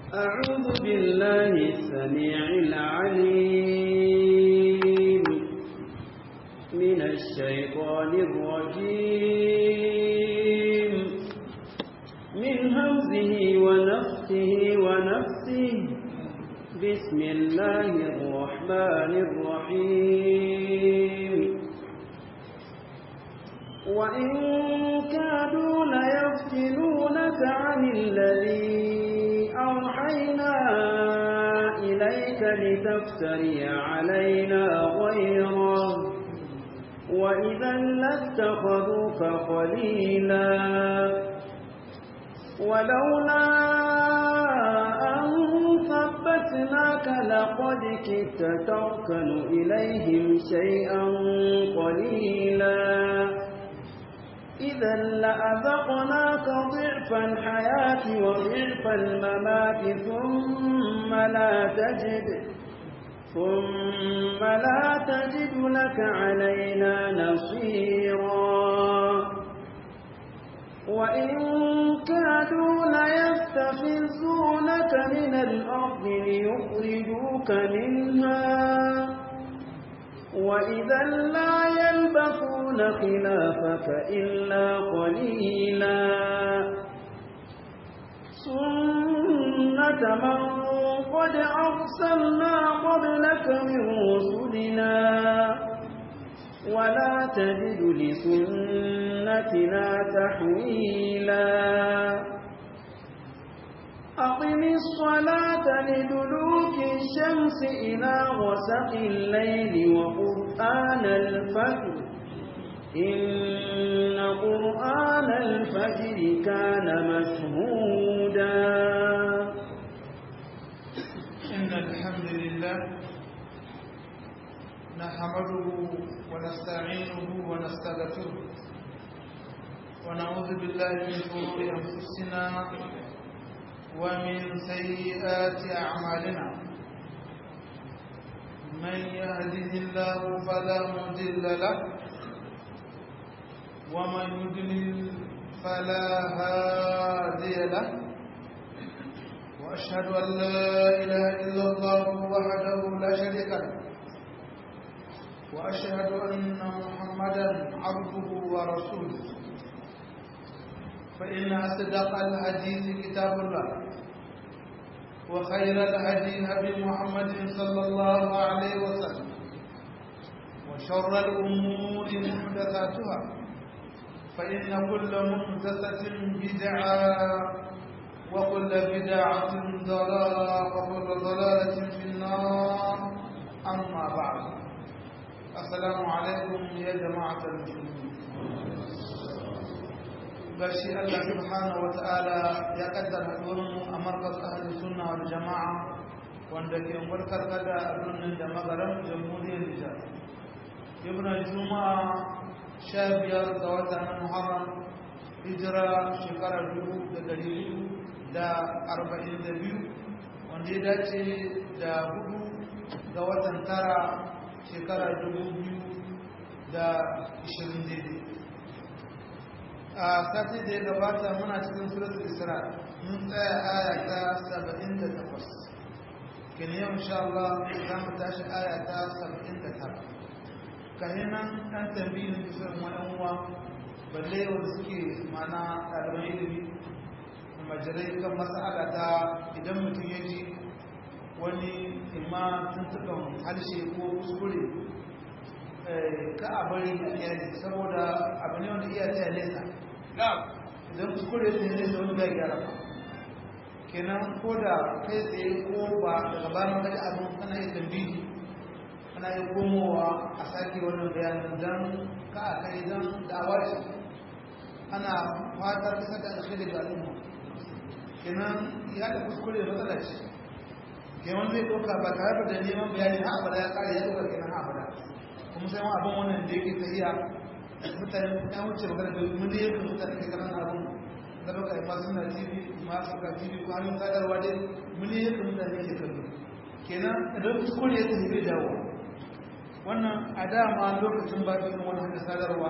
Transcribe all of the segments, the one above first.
أعوذ بالله السميع العليم من الشيطان الرجيم من همزه ونفسه ونفسه بسم الله الرحمن الرحيم وإن كادوا ليفتنونك عن الذي أوحينا إليك لتفتري علينا غيره وإذا لاتخذوك خليلا ولولا أن ثبتناك لقد كدت تركن إليهم شيئا قليلا إذا لأذقناك ضعف الحياة وضعف الممات ثم لا تجد ثم لا تجد لك علينا نصيرا وإن كادوا ليستفزونك من الأرض ليخرجوك منها وإذا لا يلبثون خلافك إلا قليلا سنة من قد أرسلنا قبلك من رسلنا ولا تجد لسنتنا تحويلا أقم الصلاة لدلوك الشمس إلى غسق الليل وقرآن الفجر إن قرآن الفجر كان مشهودا إن الحمد لله نحمده ونستعينه ونستغفره ونعوذ بالله من شرور أنفسنا ومن سيئات أعمالنا من يهده الله فلا مضل له ومن يضلل فلا هادي له وأشهد أن لا إله إلا الله وحده لا شريك له وأشهد أن محمدا عبده ورسوله فإن أصدق الحديث كتاب الله وخير الهدي هدي محمد صلى الله عليه وسلم وشر الأمور محدثاتها فإن كل محدثة بدعة وكل بدعة ضلالة وكل ضلالة في النار أما بعد السلام عليكم يا جماعة المسلمين gashi Allah subhanahu wa ta'ala ya kaddara haɗuwarmu a markaz ahalin sunna wal jama'a wanda ke warkar kada a birnin da magaran jamhuriyar Nijar. Ibn Juma'a sha biyar ga watan Muharram hijira shekarar dubu da dari biyu da arba'in da biyu wanda ya dace da hudu ga watan tara shekarar dubu biyu da ishirin daidai. a sati da ya gabata muna cikin suratul isra mun tsaya aya ta 78 kin yau insha Allah za mu tashi aya ta 79 kahinan dan tambayin da sai mu dan uwa balle wanda suke mana ɗaliban ilimi majalai kan mas'ala ta idan mutum ya ji wani imma tuntukan harshe ko kuskure ka a bari a saboda abu ne wanda iya tsaye nesa idan kuskure ne ne da wani bai gyara ba kenan ko da kai tsaye ko ba daga bayan kaji abin kana yi tambihi kana yi komowa a sake wannan bayanin don ka a kai don da'awa ce ana fatar kasa da alkhairi ga al'umma kenan ya da kuskure matsala ce kenan zai ɗauka ba tare da neman bayani ha abada ya ƙare ya ɗauka kenan ha abada kuma sai ma abin wannan da yake tafiya mutane ya wuce magana da mun da yake mutane ke kanan abun da baka yi masu na tv masu ga tv ko hannun sadarwa dai mun da yake mutane ke kallo kenan idan kuskure ya tafi bai dawo wannan a dama lokacin ba ta wani hannun sadarwa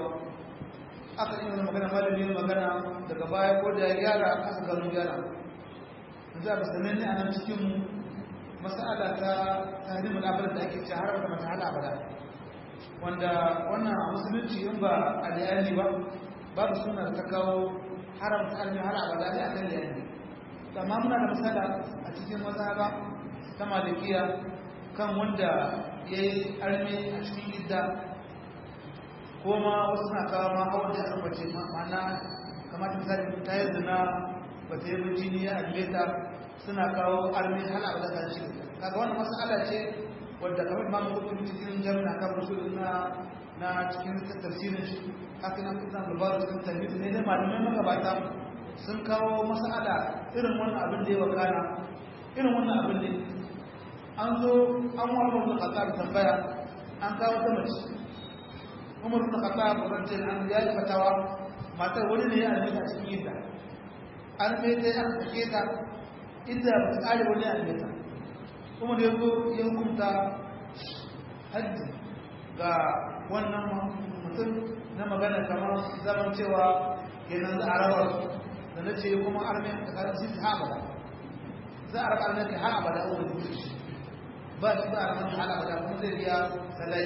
aka yi wani magana malami yin magana daga baya ko da ya gyara aka gano gyara za ba sananne a nan cikinmu masala ta tahrimul abad da ake ce har da mata hala abada wanda wannan a musulunci in ba aliyani ba babu suna ta kawo haramta almi har abada ne a kan liyani amma muna da misala a cikin mazhaba ta malikiya kan wanda ya yi armi a cikin idda ko ma wasu na kawo ma hawan da aka bace ma'ana kamar misali ta yi zina ba ta yi jini ya almeta suna kawo armi hana ba da shi kaga wannan mas'ala ce wadda kamar ma mutum cikin jami'a kan rusul na na cikin tafsirin shi haka nan kuma labarin cikin tafsir ne da malamai magabata sun kawo mas'ala irin wannan abin da ya wakana irin wannan abin ne an zo an wa Umar bin Khattab tambaya an kawo ta mace Umar bin Khattab radiyallahu anhu ya yi fatawa matar wani ne ya almeta cikin yadda an mai ta an sake ta inda ba ta kare wani almeta kuma da yanzu ya hukunta hajji ga wannan mutum na magana kamar zaman cewa kenan za a rawar da na ce kuma armen da karar sun ha abada za a raba armen ka ha abada a wani shi ba shi ba armen ha abada kuma zai biya salai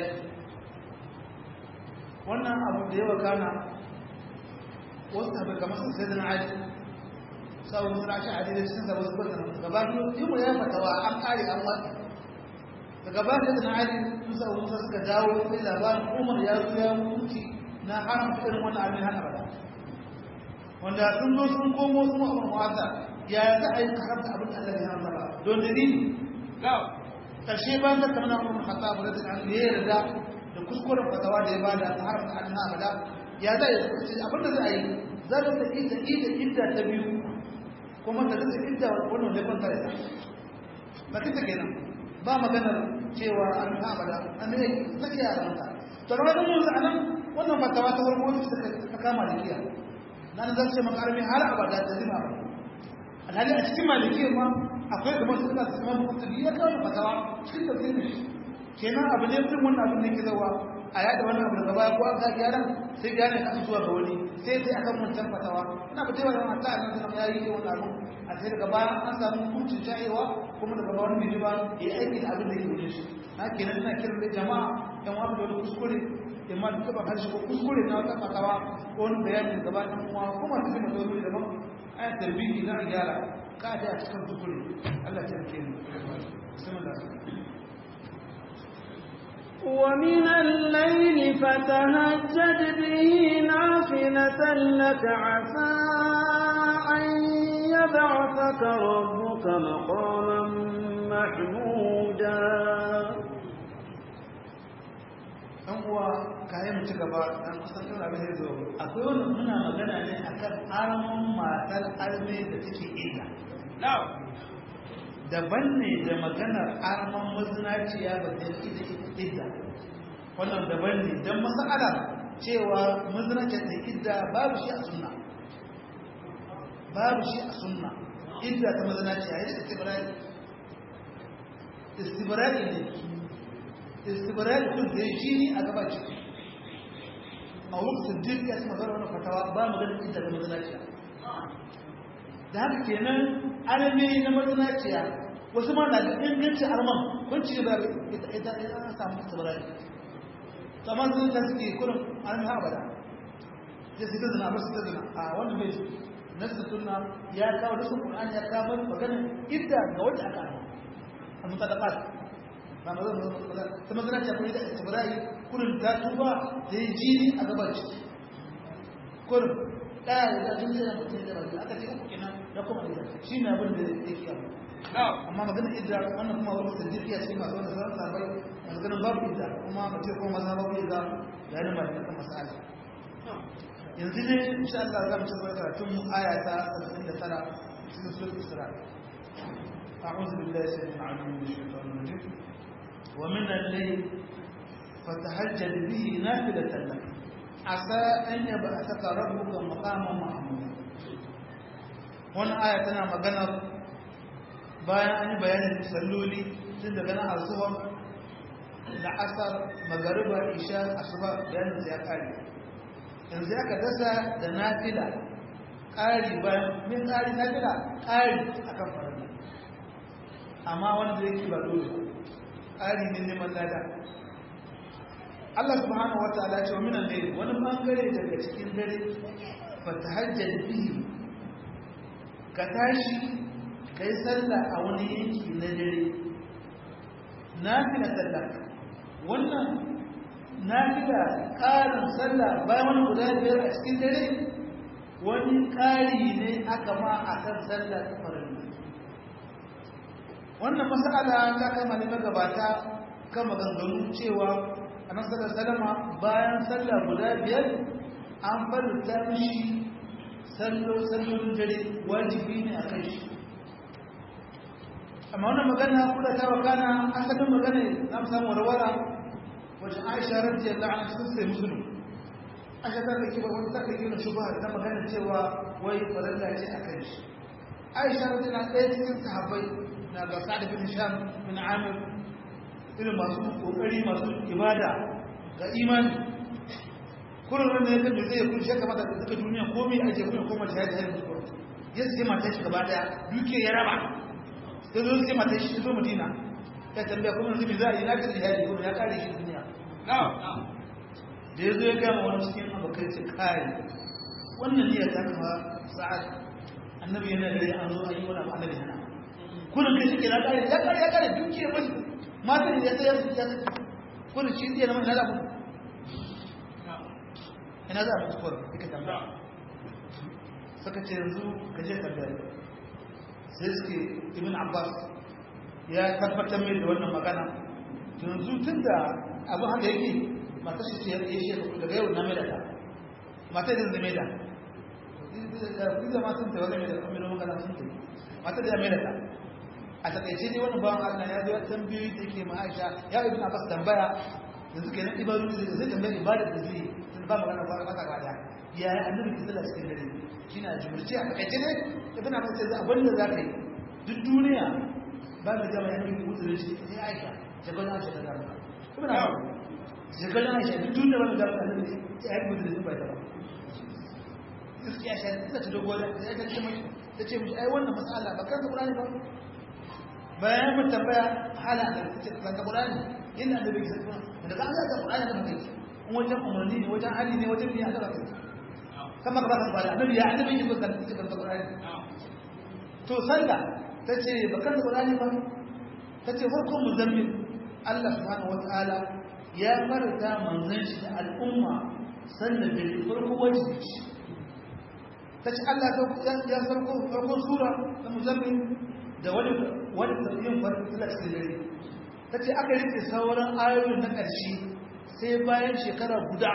wannan abu da yawa kana wasu tabi kamar sun sai da na aji sau suna shi a daidai cikin sabon zubar da gaba yi mu ya fatawa an kare an wata da gaba da na ali musa musa suka dawo sai labarin umar ya zo ya mutu na haramta irin wannan abin hana bada wanda sun zo sun komo sun umar mu'azza ya za a yi haramta abin da Allah ya haramta ba don dalili karshe ba ta kamar umar khattab radiyallahu anhu ya yarda da kuskuren fatawa da ya bada ta haramta abin hana bada ya za a yi abin da za a yi za ta ta ita ita ita ta biyu kuma ta rasa idda wannan da kwanta da ba kita kenan ba maganar cewa an ta abada an ne take ya ranta to da wannan mun anan wannan fatawa ta farko wacce ta kama malikiya nan zan ce makarami har abada da zima alhali a cikin malikiya ma akwai kamar su da su ma kutubi ya kawo fatawa cikin tafsirin shi kenan abu ne irin wannan abin da yake zawa a yada wannan abu daga baya ko an ga gyaran sai gane ka zuwa ga wani sai sai akan wancan fatawa ina ba cewa yana ta nan da yayi yi wannan abu a sai daga baya an samu hukuncin jayewa kuma daga baya wani bai ba ya aiki da abin da yake wuce shi na kenan ina kiran da jama'a yan wani da wani kuskure in ma duka ba harshe ko kuskure na wata fatawa ko wani bayanin gaba ɗan uwa ko masu jima da wani daban ayat tarbiyyi na gyara ka da a cikin kuskure Allah ta rike ni bismillah ومن الليل فتهجد به نافلة لك عسى أن يبعثك ربك مقاما محمودا ɗan uwa kayan ci gaba ɗan kusan ɗan abin da zo akwai wani muna magana ne akan arman matar arme da take illa daban ne da maganar arman mazinaciya ba ta yi da idda wannan daban ne don masala cewa mazinaciya ta idda babu shi a sunna babu shi a sunna idda ta mazinaciya ya da istibrari istibrari ne istibrari kun da shi ne a gaba ciki a lokacin jirgin ya ci magana wani fatawa ba maganar idda ta mazinaciya da haka kenan arme na mazinaciya wasu ma na da ingancin arman kun ci da ita ita samu tsibirai kamar sun ta suke kurin arme ha abada sai su ta zina ba su ta zina a wannan bai nasu sunna ya kawo da sun qur'an ya kawo magana idda ga wata aka arma a mutadaqat ba mazan ta mazinaciya kun da tsibirai kurin ta tuba da yi jini a gaban ciki kurin ɗaya da tun zai mutum da rabu aka ce uku kenan ya kuma da shi ne abin da yake yawa amma magana idda wannan kuma wani sadiqiya ce masu wanda sauran sabai masu ganin babu idda kuma mace kuma maza babu idda ya yi ba da kan masala yanzu ne insha Allah za mu ci gaba karatun mu aya ta 79 cikin suratul isra أعوذ بالله السميع العليم من الشيطان الرجيم ومن الليل فتهجد به نافلة لك عسى أن يبعثك ربك مقاما محمودا wannan aya tana maganar bayan an yi bayanin salloli tun daga nan arzuwar da asar magariba isha asuba bayanin ya kare yanzu aka dasa da nafila ƙari bayan min ƙari na fila ƙari akan farilla amma wanda yake ba dole ƙari ne neman lada Allah subhanahu wa ta'ala ce wa minan layl wani bangare daga cikin dare fa tahajjal bihi ka tashi kai sallah a wani yanki na dare nafila sallah wannan nafila ƙarin sallah bayan wani guda biyar a cikin dare wani ƙari ne aka ma akan sallah ta farilla wannan mas'ala ta kama ne magabata kan maganganu cewa annabi sallallahu alaihi wasallam bayan sallah guda biyar an farta mishi sallo sallolin dare wajibi ne a kai shi amma wannan magana kula ta wakana asalin magana na samu warwara wajen Aisha radiyallahu anha sun sai musulun Aisha ta rike wata ta rike na shubha ta magana cewa wai farilla ce a kai shi Aisha radiyallahu anha ɗaya cikin sahabbai na ga Sa'd bin Hisham bin Amir irin masu kokari masu ibada ga imani kullum ran da yake zai kun shaka mata da duka duniya komai a je kuma koma jihadi har mutuwa ya sai mata shi gaba daya duke ya raba sai zo sai mata shi zo Madina ya tambaya kuma yanzu me za a yi na ga jihadi kuma ya kare shi duniya da ya zo ya gama wani cikin abokai ce kai wannan niyyar ta kama sa'ad annabi yana da an zo an yi wani abu annabi hana kullum kai shi ke na kare ya kare ya kare duke mashi matan da ya tsaye su ta kullum shi zai zama ina za mu ina za a mutu kuwa ika tambaya suka ce yanzu ka je tambaya sai suke ibn abbas ya tabbatar mai da wannan magana yanzu tun da abin haka yake mata shi ce ya shi daga yau na mai da ta mata da zai mai da da matan ta wani mai da kuma magana sun ta mata da ya mai da ta a takaice ne wani bawan Allah ya zo tambayoyi da yake ma Aisha ya ibn Abbas tambaya yanzu kenan ibadu da zai tambaya ibada da zai tun ba magana ba mata gada ya yi annabi ki sallah cikin dare shine a jumurci a takaice ne ibn Abbas sai abin da za ka yi duk duniya ba da jama'a yanzu ki mutu da shi sai Aisha ta gona Aisha ta zama ibn Abbas ta gona Aisha duk duniya ba da jama'a annabi ya yi mutu da shi ba ta ba gaskiya shi ta ta dogo da ta ce mai ta ce mishi ai wannan mas'ala ba kan Qur'ani ba bayan mun tambaya hala da cikin ka Qur'ani inda da bai sai da ka ga Qur'ani da mutai in wajen umarni ne wajen hali ne wajen biya da kai kama ka baka fara annabi ya annabi ne kan cikin Qur'ani to sanda tace ba kan Qur'ani ba tace farkon muzammil Allah subhanahu wataala ya farta manzon shi da al'umma sannan da farko wajibi tace Allah ya farko farko sura ta muzammil da wani wani tafiyin farfila cikin dare ta ce aka rike sauran ayoyin na ƙarshe sai bayan shekara guda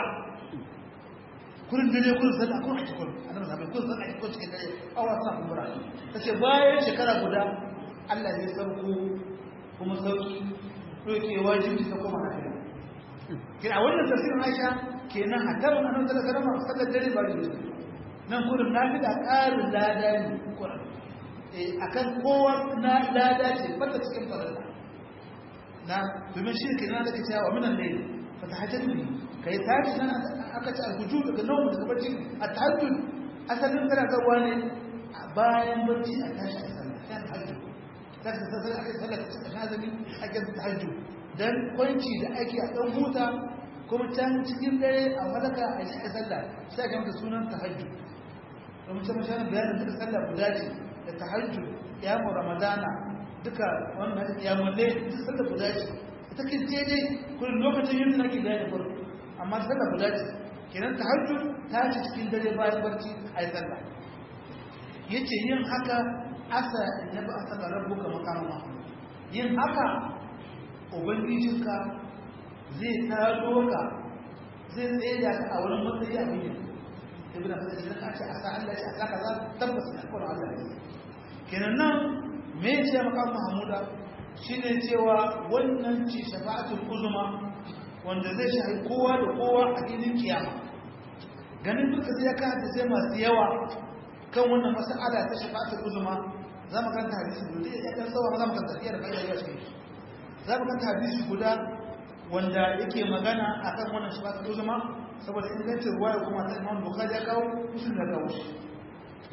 kurin dare kurin san a kurin cikin a nan sabai kurin san a cikin cikin dare awa suna kumbura ta ce bayan shekara guda allah ne sauko kuma sauki ɗauke wajibi ta kuma na fiye kina wannan tafsirin aisha kenan a tarin annabi sallallahu alaihi wasallam sallar dare ba da nan kurin na fi da ƙarin lada ne kurin akan kowa na lada ce bata cikin farilla na domin shi ke na daga cewa minan ne fa tahajjud bi kai tashi nan aka ci alhujud daga naumu daga barci a tahajjud asalin tana zawa ne bayan barci a tashi a sallah sai tahajjud sai ta sallah aka sallah ta cikin azumi ake tahajjud dan kwanci da ake a dan huta kuma can cikin dare a malaka a yi sallah sai ga mata sunan tahajjud domin sai mashayin bayanin duka sallah guda ce da tahajjud yamu ramadana duka wannan yamulle duk sallah guda ce ita kin je dai kullum lokacin yin nake da yayin farko amma sallah guda ce kenan tahajjud ta ci cikin dare bayan barci a yi sallah yace yin haka asa ya ba asa rabbuka maqama yin haka ubangijinka zai taro ka zai tsaye da ka a wurin matsayi a biyu ibn abbas idan ka ce asa Allah ya asa kaza tabbas ne ko Allah ne kenan nan me ya ce maka Mahmuda shine cewa wannan ce shafa'atul uzma wanda zai shahi kowa da kowa a filin kiyama ganin duka sai ya ka sai masu yawa kan wannan mas'ala ta shafa'atul uzma za mu kanta hadisi guda ya dan tsawa za mu kanta tafiyar da ya shi za mu kanta hadisi guda wanda yake magana akan wannan shafa'atul uzma saboda ingancin ruwaya kuma ta Imam Bukhari ya kawo musulun da kawo shi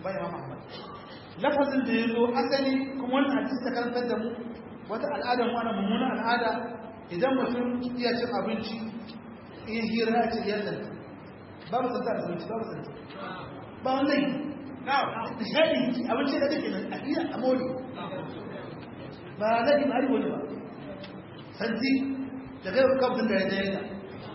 bai imam ahmad lafazin da ya zo asali kuma wannan hadisi ta karantar da mu wata al'adar mu ana mummunan al'ada idan mutum iya cin abinci in hira ya ce yallan babu tsanta da abinci babu tsanta ba wani da shaɗi abinci da kake nan a hira a mori ba laifi ba wani ba santi da kai kamfin da ya jaye da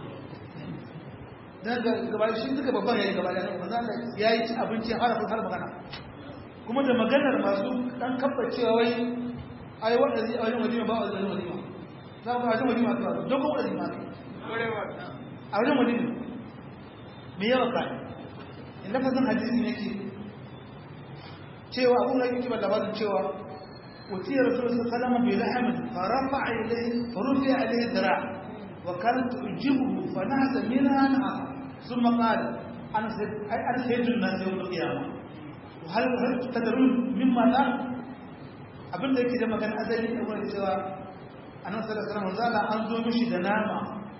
dan gaba shi duka babban yayi gaba da manzo Allah ya yi abinci har har magana kuma da maganar masu dan kabba cewa wai ai wanda zai ai wani ba wani wani za mu ga wani ma to don ko wani ma a wajen wani me yawa ka in lafazin hadisi yake cewa abun da yake ba labarin cewa وتي رسول الله صلى الله عليه وسلم بلحم فرفع إليه فرفع عليه ذراع وكانت تعجبه فنهز منها نهر ثم قال أنا سيد أنا سيد الناس يوم القيامة وهل هل تدرون مما لا abin da yake da magana azali da wani cewa annabi sallallahu alaihi wasallam an zo mishi da nama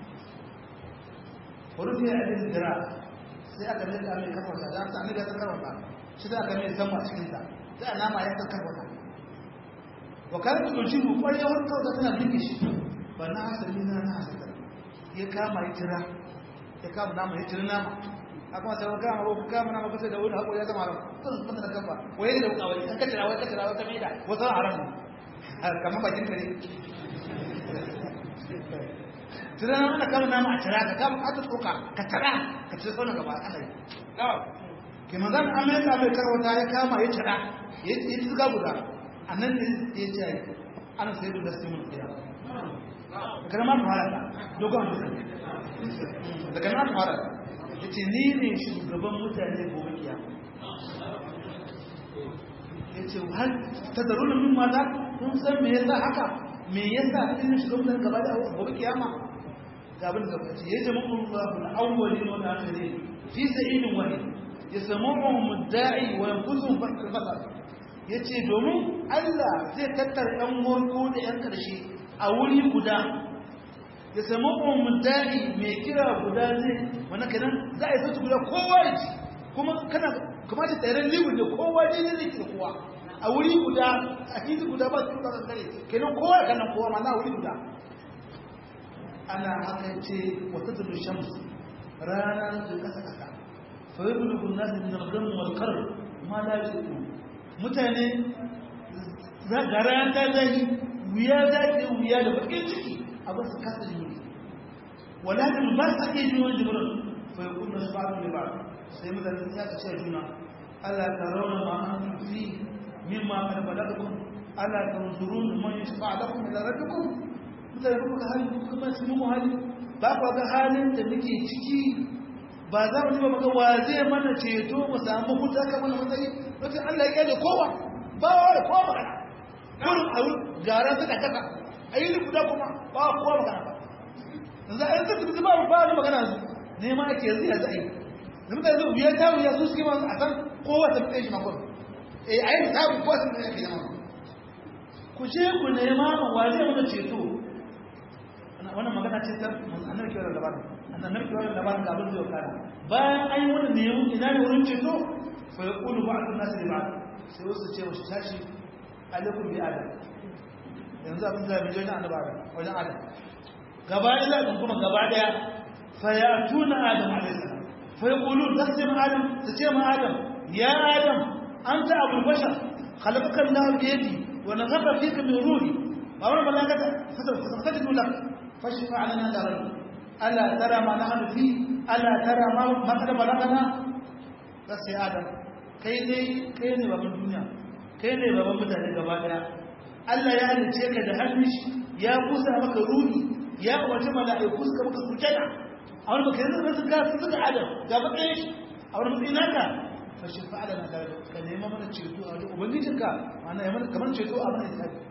furufi a cikin dira sai aka mai da mai kafa da ta ne da ta kafa shi da aka mai sama cikin ta sai nama ya kafa ta wakalar da ɗauki mu ƙwarewar kawai tana duke shi ba na hasali na na hasali ya kama ya tira ya kama nama ya tira nama a kuma sai wani kama ko kama nama kusa da wani haƙo ya zama haram kan kuma da kafa waye da wuka wani an kacira wai kacira wai kame da wasu haram ne kamar bakin kare tira nama ana kama nama a tira ka kama aka tsoka ka tara ka tira sauran gaba ana yi ke manzan amerika mai karwata ya kama ya tira ya yi tuka guda a nan ne ya ce yi ana sai da gaske mun tsaya daga nan fara da dogon mutum daga nan fara ya ce ni ne shugaban mutane gobe kiya ya ce har ta zaru da min mata kun san me yasa haka me yasa ina shugaban mutane gaba da gobe kiyama ga abin da kace ya ce mun Allahu al-awwalin wal akhirin fi sa'idin wahid yasma'uhum ad-da'i wa yanfusuhum fil ya ce domin Allah zai tattara ‘yan gorko da ‘yan ƙarshe a wuri guda ya samu umudari mai kira guda zai wani kanan za a yi sautu guda kowa ya ci kuma kana kamata tseren liwin da kowa ne ne zai kowa a wuri guda a fili guda ba su kuka kankare kenan kowa ya kanan kowa ma na wuri guda ana haka ce wata tulu shamsu rana da kasa kasa fa yi bulugun nasu min al-gamu wal kar ma la yusiku mutane ga rana ta zai wuya za ta wuya da bakin ciki a ba su kasa jini walakin ba su ake jini wani jibirin fa yi kunna su ba'adu ne ba sai mutane ya ta ce juna ala ta rauna ma an fi min ma kada ba daga kun ala ta zuru da man yi shafa a dakon da zarar dukun mutane kuma ga hali kuma su mu hali ba ku ga halin da muke ciki ba za mu ji ba maka wa zai mana ceto mu samu huta kamar matsayi wata Allah ya kyale kowa ba wa da kowa magana kurin a wuri gara suka kasa a yi ni guda kuma ba wa kowa magana ba yanzu a yanzu su ba ba wani magana su nema ake yanzu yanzu a yi da mutane zai biyar ta wuya su suke masu a san kowa ta fi shi makon eh a yi ta kowa sun fi shi makon ku je ku nema ma wa zai mana ceto wannan magana ce ta annabi kiwon labarin annabi kiwon labarin ga abin zai wakana bayan an yi wannan nemi ina ne wurin ceto fa ya kulu ba a nasu da ba sai wasu ce wasu tashi alaikum bi adam yanzu abin da mai wajen annaba adam wajen adam gaba ɗaya zaɓin kuma gaba ɗaya fa ya tuna adam alaihi salam fa ya kulu za su ce ma adam su ce ma adam ya adam an ta abu bashar khalaqaka Allah bi yadi wa naghara fika min ruhi ba wani malakata fasajadu lak fashfa lana da rabbi ala tara ma nahnu fi ala tara ma ma kada balagana sai adam kai dai kai ne baban duniya kai ne baban mutane gaba daya Allah ya halice ka da hannun shi ya kusa maka ruhi ya wace mala'iku suka maka sujada a wani baka yanzu su ga su suka adam ga matsayin shi a wani matsayin naka fa shi fa'ala na da ka nema mana ceto a wajen ubangijinka ma'ana ya mana kamar ceto a mana isabi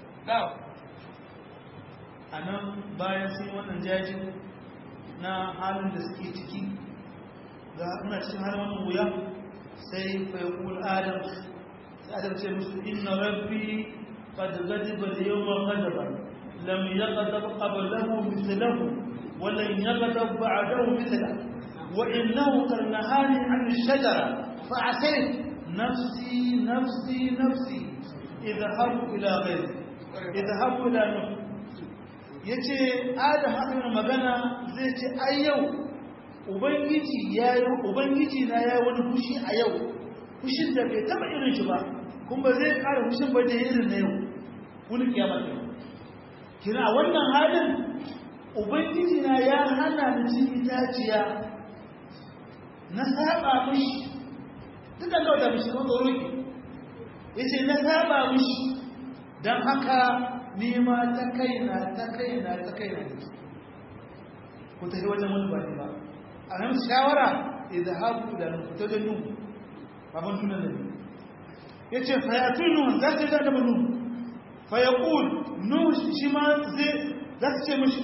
a nan bayan sun wannan jajin na halin da suke ciki ga muna cikin halin wannan wuya sai fa yaqul adam sai adam ce musu inna rabbi qad ghadiba al-yawma ghadaban lam yaghdab qablahu mithlahu wa lan yaghdab ba'dahu mithlahu wa innahu karnahani 'an ash-shajara fa asayt nafsi nafsi nafsi idhahabu ila ghayri idhahabu ila nuh yace adam haka magana zai ce ai yau ubangiji yayi ubangiji na yayi wani fushi a yau fushin da bai taba irin shi ba kuma zai kara fushin ba da irin na yau wani kiyama ne kina wannan halin ubangiji na ya hana ni cin itaciya na saba mishi duk da kawai da mishi ko tsoro ki yace na saba mishi dan haka ni ma ta kaina ta kaina ta kaina ku tafi wajen wani ba ne ba a nan shawara idhabu da ta da nu baban tunan da yace fa ya tunu za ta da nu fa yaqul nu shi ma zai za ta ce mishi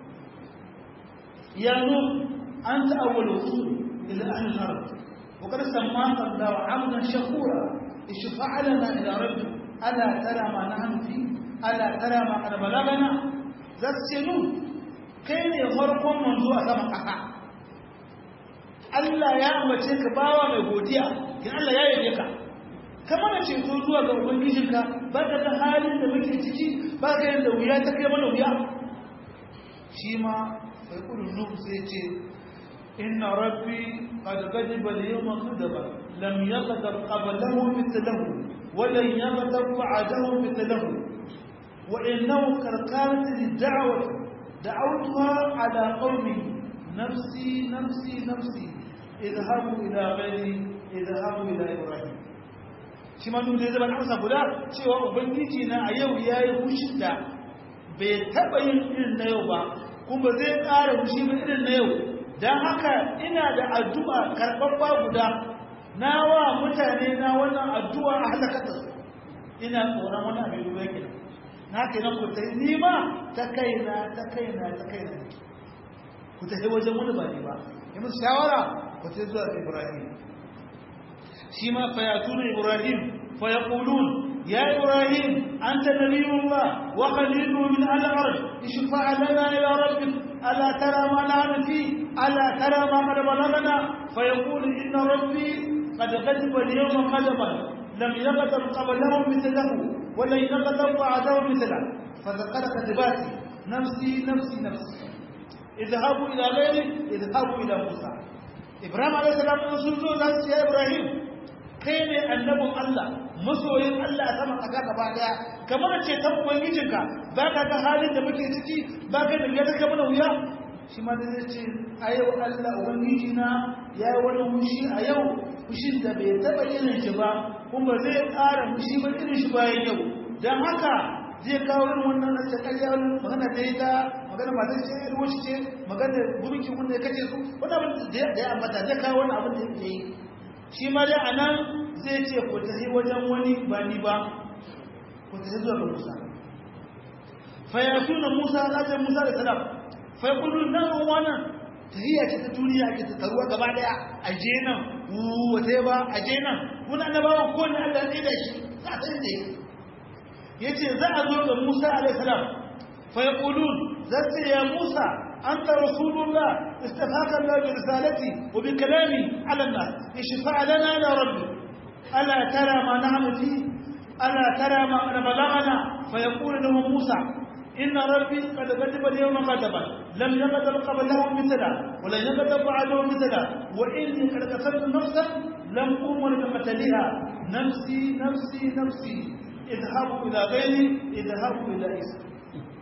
ya nu anta awwal usul ila ahli al-ard wa qad sammaka Allah 'abdan shakura ishfa' lana ila rabbi ala tara ma nahnu fi ala tara ma qad balagana za ta ce nu kai ne farkon manzo a sama ƙasa Allah ya ambace ka bawa mai godiya kin Allah ya yabe ka kamar ceto zuwa ga ubangijinka ba ka ga halin da muke ciki ba ka yanda wuya ta kai mana wuya shi ma sai kullu nuhu sai ce inna rabbi qad ghadiba al-yawma ghadaba lam yaghdab qablahu mithlahu wa lan yaghdab ba'dahu mithlahu wa innahu karkarat lid-da'wati da'awtuha ala qawmi nafsi nafsi nafsi idhabu ila ghairi idhabu ila ibrahim shi ma dole zai bada amsa guda cewa ubangiji na a yau yayi hushin da bai taba yin irin na yau ba kuma zai ƙara hushi ba irin na yau dan haka ina da addu'a karɓaɓɓa guda na wa mutane na wannan addu'a a halakata su ina tsoron wani abin ruwa ke na ke nan ku ta yi nima ta kaina ta kaina ta kaina ku ta yi wajen wani ba ne ba yi musu shawara ku ta zuwa ibrahim shi ma fayatuna ibrahim fayaqulun ya ibrahim anta nabiyullah wa khalilu min al-ard ishfa' lana ila rabbik ala tara ma nahnu fi ala tara ma qad balagana fayaqulu inna rabbi qad ghadiba al-yawma ghadaban lam yaghdab qablahu mithlahu wa lan yaghdab ba'dahu mithlahu فذكر كتباتي نفسي نفسي نفسي اذهبوا إلى غيري اذهبوا إلى موسى إبراهيم عليه السلام sun zo za su ce Ibrahim kai ne annabin Allah masoyin Allah a saman ƙasa gaba daya kamar ce ta ubangijinka ba ka ga halin da muke ciki ba ka da ya ta mana wuya shi ma da zai ce a yau Allah ubangiji na ya yi wani fushi a yau fushin da bai taɓa irin shi ba kuma zai ƙara fushi ba irin shi bayan yau don haka zai kawo irin wannan na ƙarya magana da ya ta magana ba zai ce ruwa shi ce magana gurbin wanda ya kace su wani abin da ya ambata zai kawo wani abin da ya yi shi ma dai a nan zai ce ku tafi wajen wani ba ni ba ku tafi zuwa ga musa fayatu na musa lafiyar musa da salam fai kullum nan wannan tahiyya ce ta duniya ke ta taruwa gaba daya a je nan wata ba a je nan wani annabawan kowane allah ne da shi za a san da ya ce za a zo ga musa alaihi salam فيقولون ذات يا موسى أنت رسول الله استفاك الله برسالتي وبكلامي على الناس اشفع لنا يا ربي ألا ترى ما نعمل فيه ألا ترى ما بلغنا فيقول له موسى إن ربي قد كتب اليوم غضبا لم يغضب قبله مثلا ولن يغضب بعده مثلا وإني قد قتلت نفسا لم أمر بقتلها نفسي نفسي نفسي اذهبوا إلى غيري اذهبوا إلى إسرائيل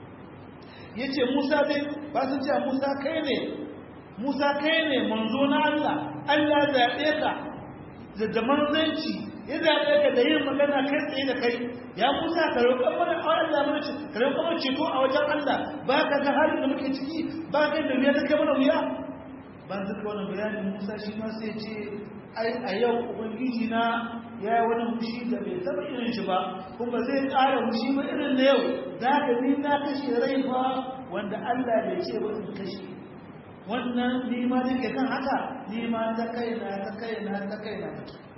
ya ce musa dai ba su ce musa kai ne musa kai ne manzo na allah allah zaɓe ka da da manzanci ya zaɓe ka da yin magana kai tsaye da kai ya musa ka roƙon mana a allah mana ce ka roƙon mana ceto a wajen allah ba ka ga halin da muke ciki ba ka da wuya ta kai mana wuya ba su ka wani bayanin musa shi ma sai ce ai a yau ubangiji na ya yi wani fushi da bai taɓa irin shi ba kuma zai ƙara fushi ba irin na yau za ka ni na kashe rai fa wanda Allah bai ce ba in kashe wannan ni ma nake kan haka ni ma ta kaina ta kaina ta kaina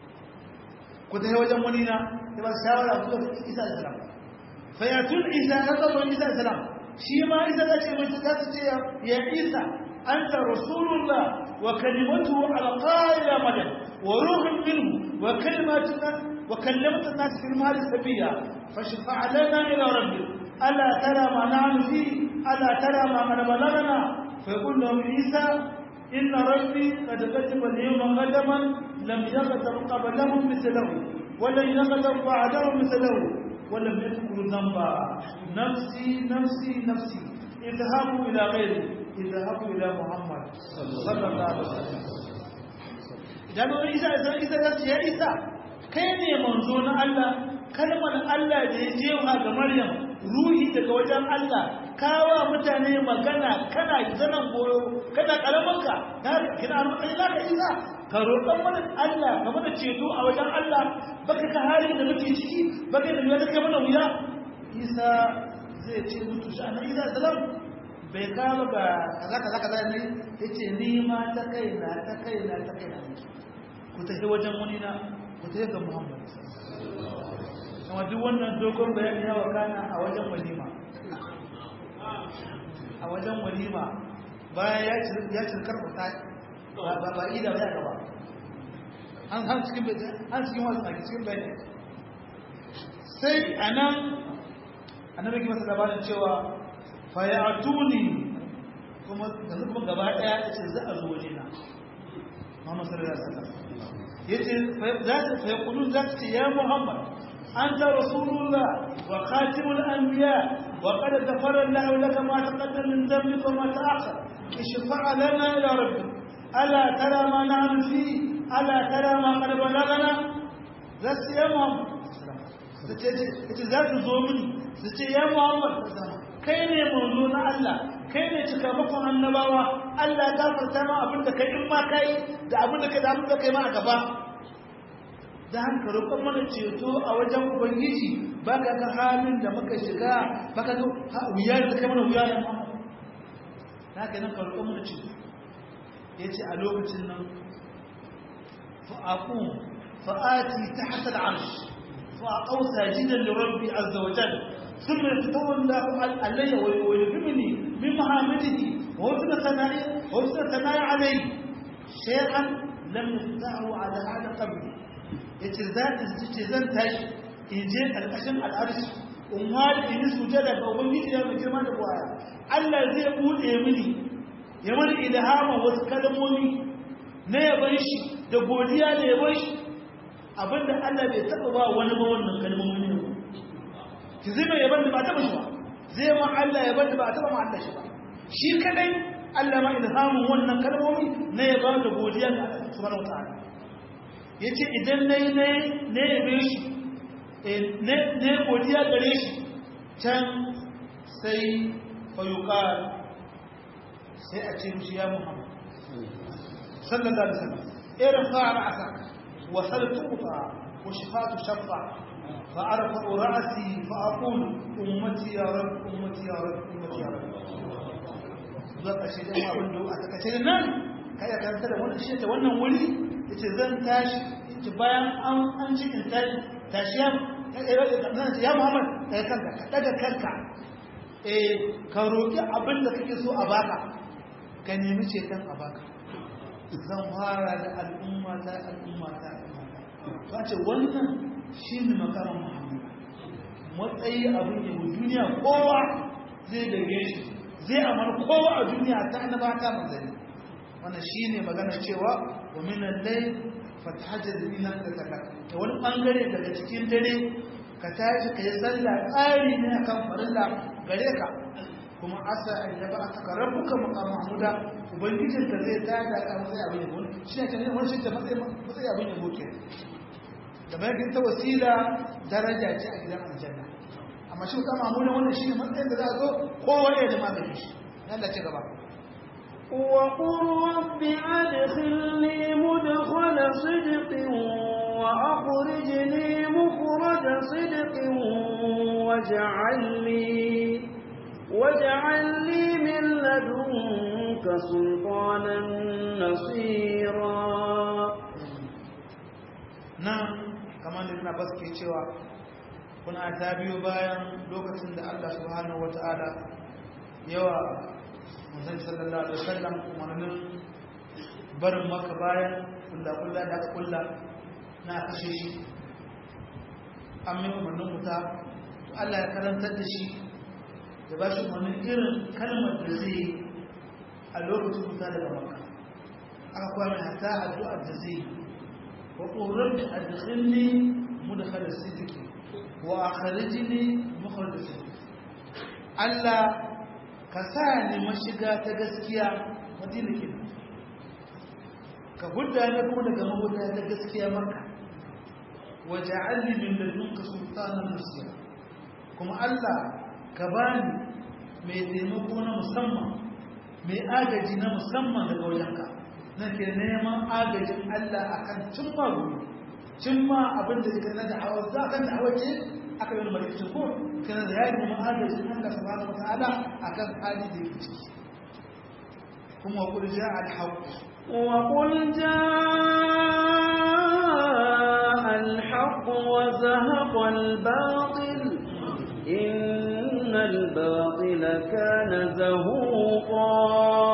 ku ta wajen wani na ya ba shawara ku da Isa da salam fa ya tun Isa ka zo Isa da salam shi ma Isa da ce mai ta ce ya Isa anta rasulullah wa kalimatuhu alqa ila madan وروح منه وكلمة وكلمت الناس في المال سبيا فاشفع لنا إلى ربك ألا ترى ما نعمل فيه ألا ترى ما من بلغنا فيقول لهم عيسى إن ربي قد كتب اليوم غدما لم يغتب قبلهم مثله ولن يغتب بعدهم مثله ولم يذكروا ذنبا نفسي نفسي نفسي اذهبوا إلى غيري اذهبوا إلى محمد صلى الله عليه وسلم idan wani isa isa isa ya ce ya isa kai ne manzo na Allah kalmar Allah da ya jewa ga Maryam ruhi daga wajen Allah kawa mutane magana kana zanan goyo kana karamanka na kina matsayi za ka isa ka roƙon mana Allah ka mana ceto a wajen Allah baka ka halin da muke ciki baka da wuya kai mana wuya isa zai ce mutu shi annabi isa salam bai kama ga kaza kaza kaza ne yace ni ma ta kaina ta kaina ta kaina ku tafi wajen wani na ku tafi ga Muhammad kuma duk wannan dogon bayani ya wakana a wajen walima a wajen walima bayan ya cirkar fata ba ba ida ya gaba an har cikin an cikin wasu a cikin bayani sai a nan annabi ki masa labarin cewa fa ya atuni kuma yanzu kuma gaba daya ya ce za a zo waje na Muhammad sallallahu alaihi wasallam yace za ta fa yaqulun za ta ce ya Muhammad أنت رسول الله وخاتم الأنبياء وقد غفر الله لك ما تقدم من ذنبك وما تأخر اشفع لنا إلى ربك ألا ترى ما نعمل فيه ألا ترى ما قد بلغنا ذات يا محمد ita za ta zo mini su ce ya muhammad kai ne manzo na Allah kai ne cikamakon annabawa Allah ya gafarta ma abin da kai in ma kai da abin da kai da abin da kai ma a gaba da haka roƙon mana ceto a wajen ubangiji ba ka ga halin da muka shiga ba ka ga wuya da kai mana wuya ya mama na ka nan ka roƙon mana ceto ya ce a lokacin nan fa'aƙun fa'ati ta hasar arsh fa'aƙau sajidan da rabbi azza wajen sun mai fito wanda alayya wa yubimini min muhammadihi wa wasu da sana'i alai shay'an lam yaftahu ala hada qabli ya ce ce zan tashi in je ƙarƙashin al'arshi in wari in yi sujada ga ubangiji ya mai girma da kwaya Allah zai buɗe mini ya mani ilhama wasu kalmomi na yaban shi da godiya da yaban shi abinda Allah bai taɓa ba wani ba wannan kalmomi ne ki zai mai yaban da ba taɓa shi ba zai ma Allah yaban da ba taɓa ma Allah shi ba shi kadai Allah ma ilhamin wannan kalmomi na yaban da godiya ga Allah subhanahu wa ta'ala ya ce idan na yi na yabe shi na godiya gare shi can sai fayuka sai a ce mishi ya muhammad sallallahu alaihi wasallam irin fara asa wa saltufa wa shifatu shaffa fa arfa ra'si fa aqulu ummati ya rab ummati ya rab ummati ya rab zuwa ƙarshe da abin da a takaice nan kai ka da wannan shi ta wannan wuri yace zan tashi yace bayan an an ci in tashi tashi ya ya Muhammad kai kanka ka daga kanka eh ka roki abin da kake so a baka ka nemi ceton a baka zan fara da al'umma ta al'umma ta al'umma ta ce wannan shine makaran Muhammad matsayi abin yabo duniya kowa zai dage shi zai amana kowa a duniya ta annaba ta manzanni wannan shine magana cewa wa minan layl fatahajjad bihi nafsaka da wani bangare daga cikin dare ka tashi ka yi sallah tsari ne akan farilla gare ka kuma asa an yaba aka rabbuka maqam mahmuda ubangijin ka zai tada ka matsayi abin yabo shi ne kan wani shi ta matsayi matsayi abin yabo ke da bayan ta wasila daraja ce a gidan aljanna amma shi kama mahmuda wannan shi ne matsayin da za a zo kowa ya da magani shi Allah ce gaba وقل رب أدخلني مدخل صدق وأخرجني مخرج صدق واجعل لي واجعل لي من لدنك سلطانا نصيرا nan kamar da ina baske cewa kuna ta biyo bayan lokacin da Allah subhanahu wata'ala yawa manzon sallallahu alaihi wasallam umarnin barin maka bayan kulla-kulla da aka kulla na kashe shi an mai umarnin wuta to Allah ya karantar da shi da ba shi umarnin irin kalmar da zai yi a lokacin wuta daga maka aka kwame hata addu'ar da zai yi wa ƙorar da adkhilni mudkhal sidiki wa akhrijni mukhraj sidiki Allah ka sa ni mashiga ta gaskiya madina ke ka hudda ne kuma daga mahuda ta gaskiya maka waja'alni min ladunka sultanan nasira kuma Allah ka bani mai taimako na musamman mai agaji na musamman daga wajenka nake neman agajin Allah akan cimma gobe cimma abin da yake na da'awar za kan da'awar ce aka yi wani ko kana da yayi neman agajin Allah subhanahu wataala akan hali da yake ciki kuma qul ja'a al-haqq وقل جاء الحق وزهق الباطل إن الباطل كان زهوقا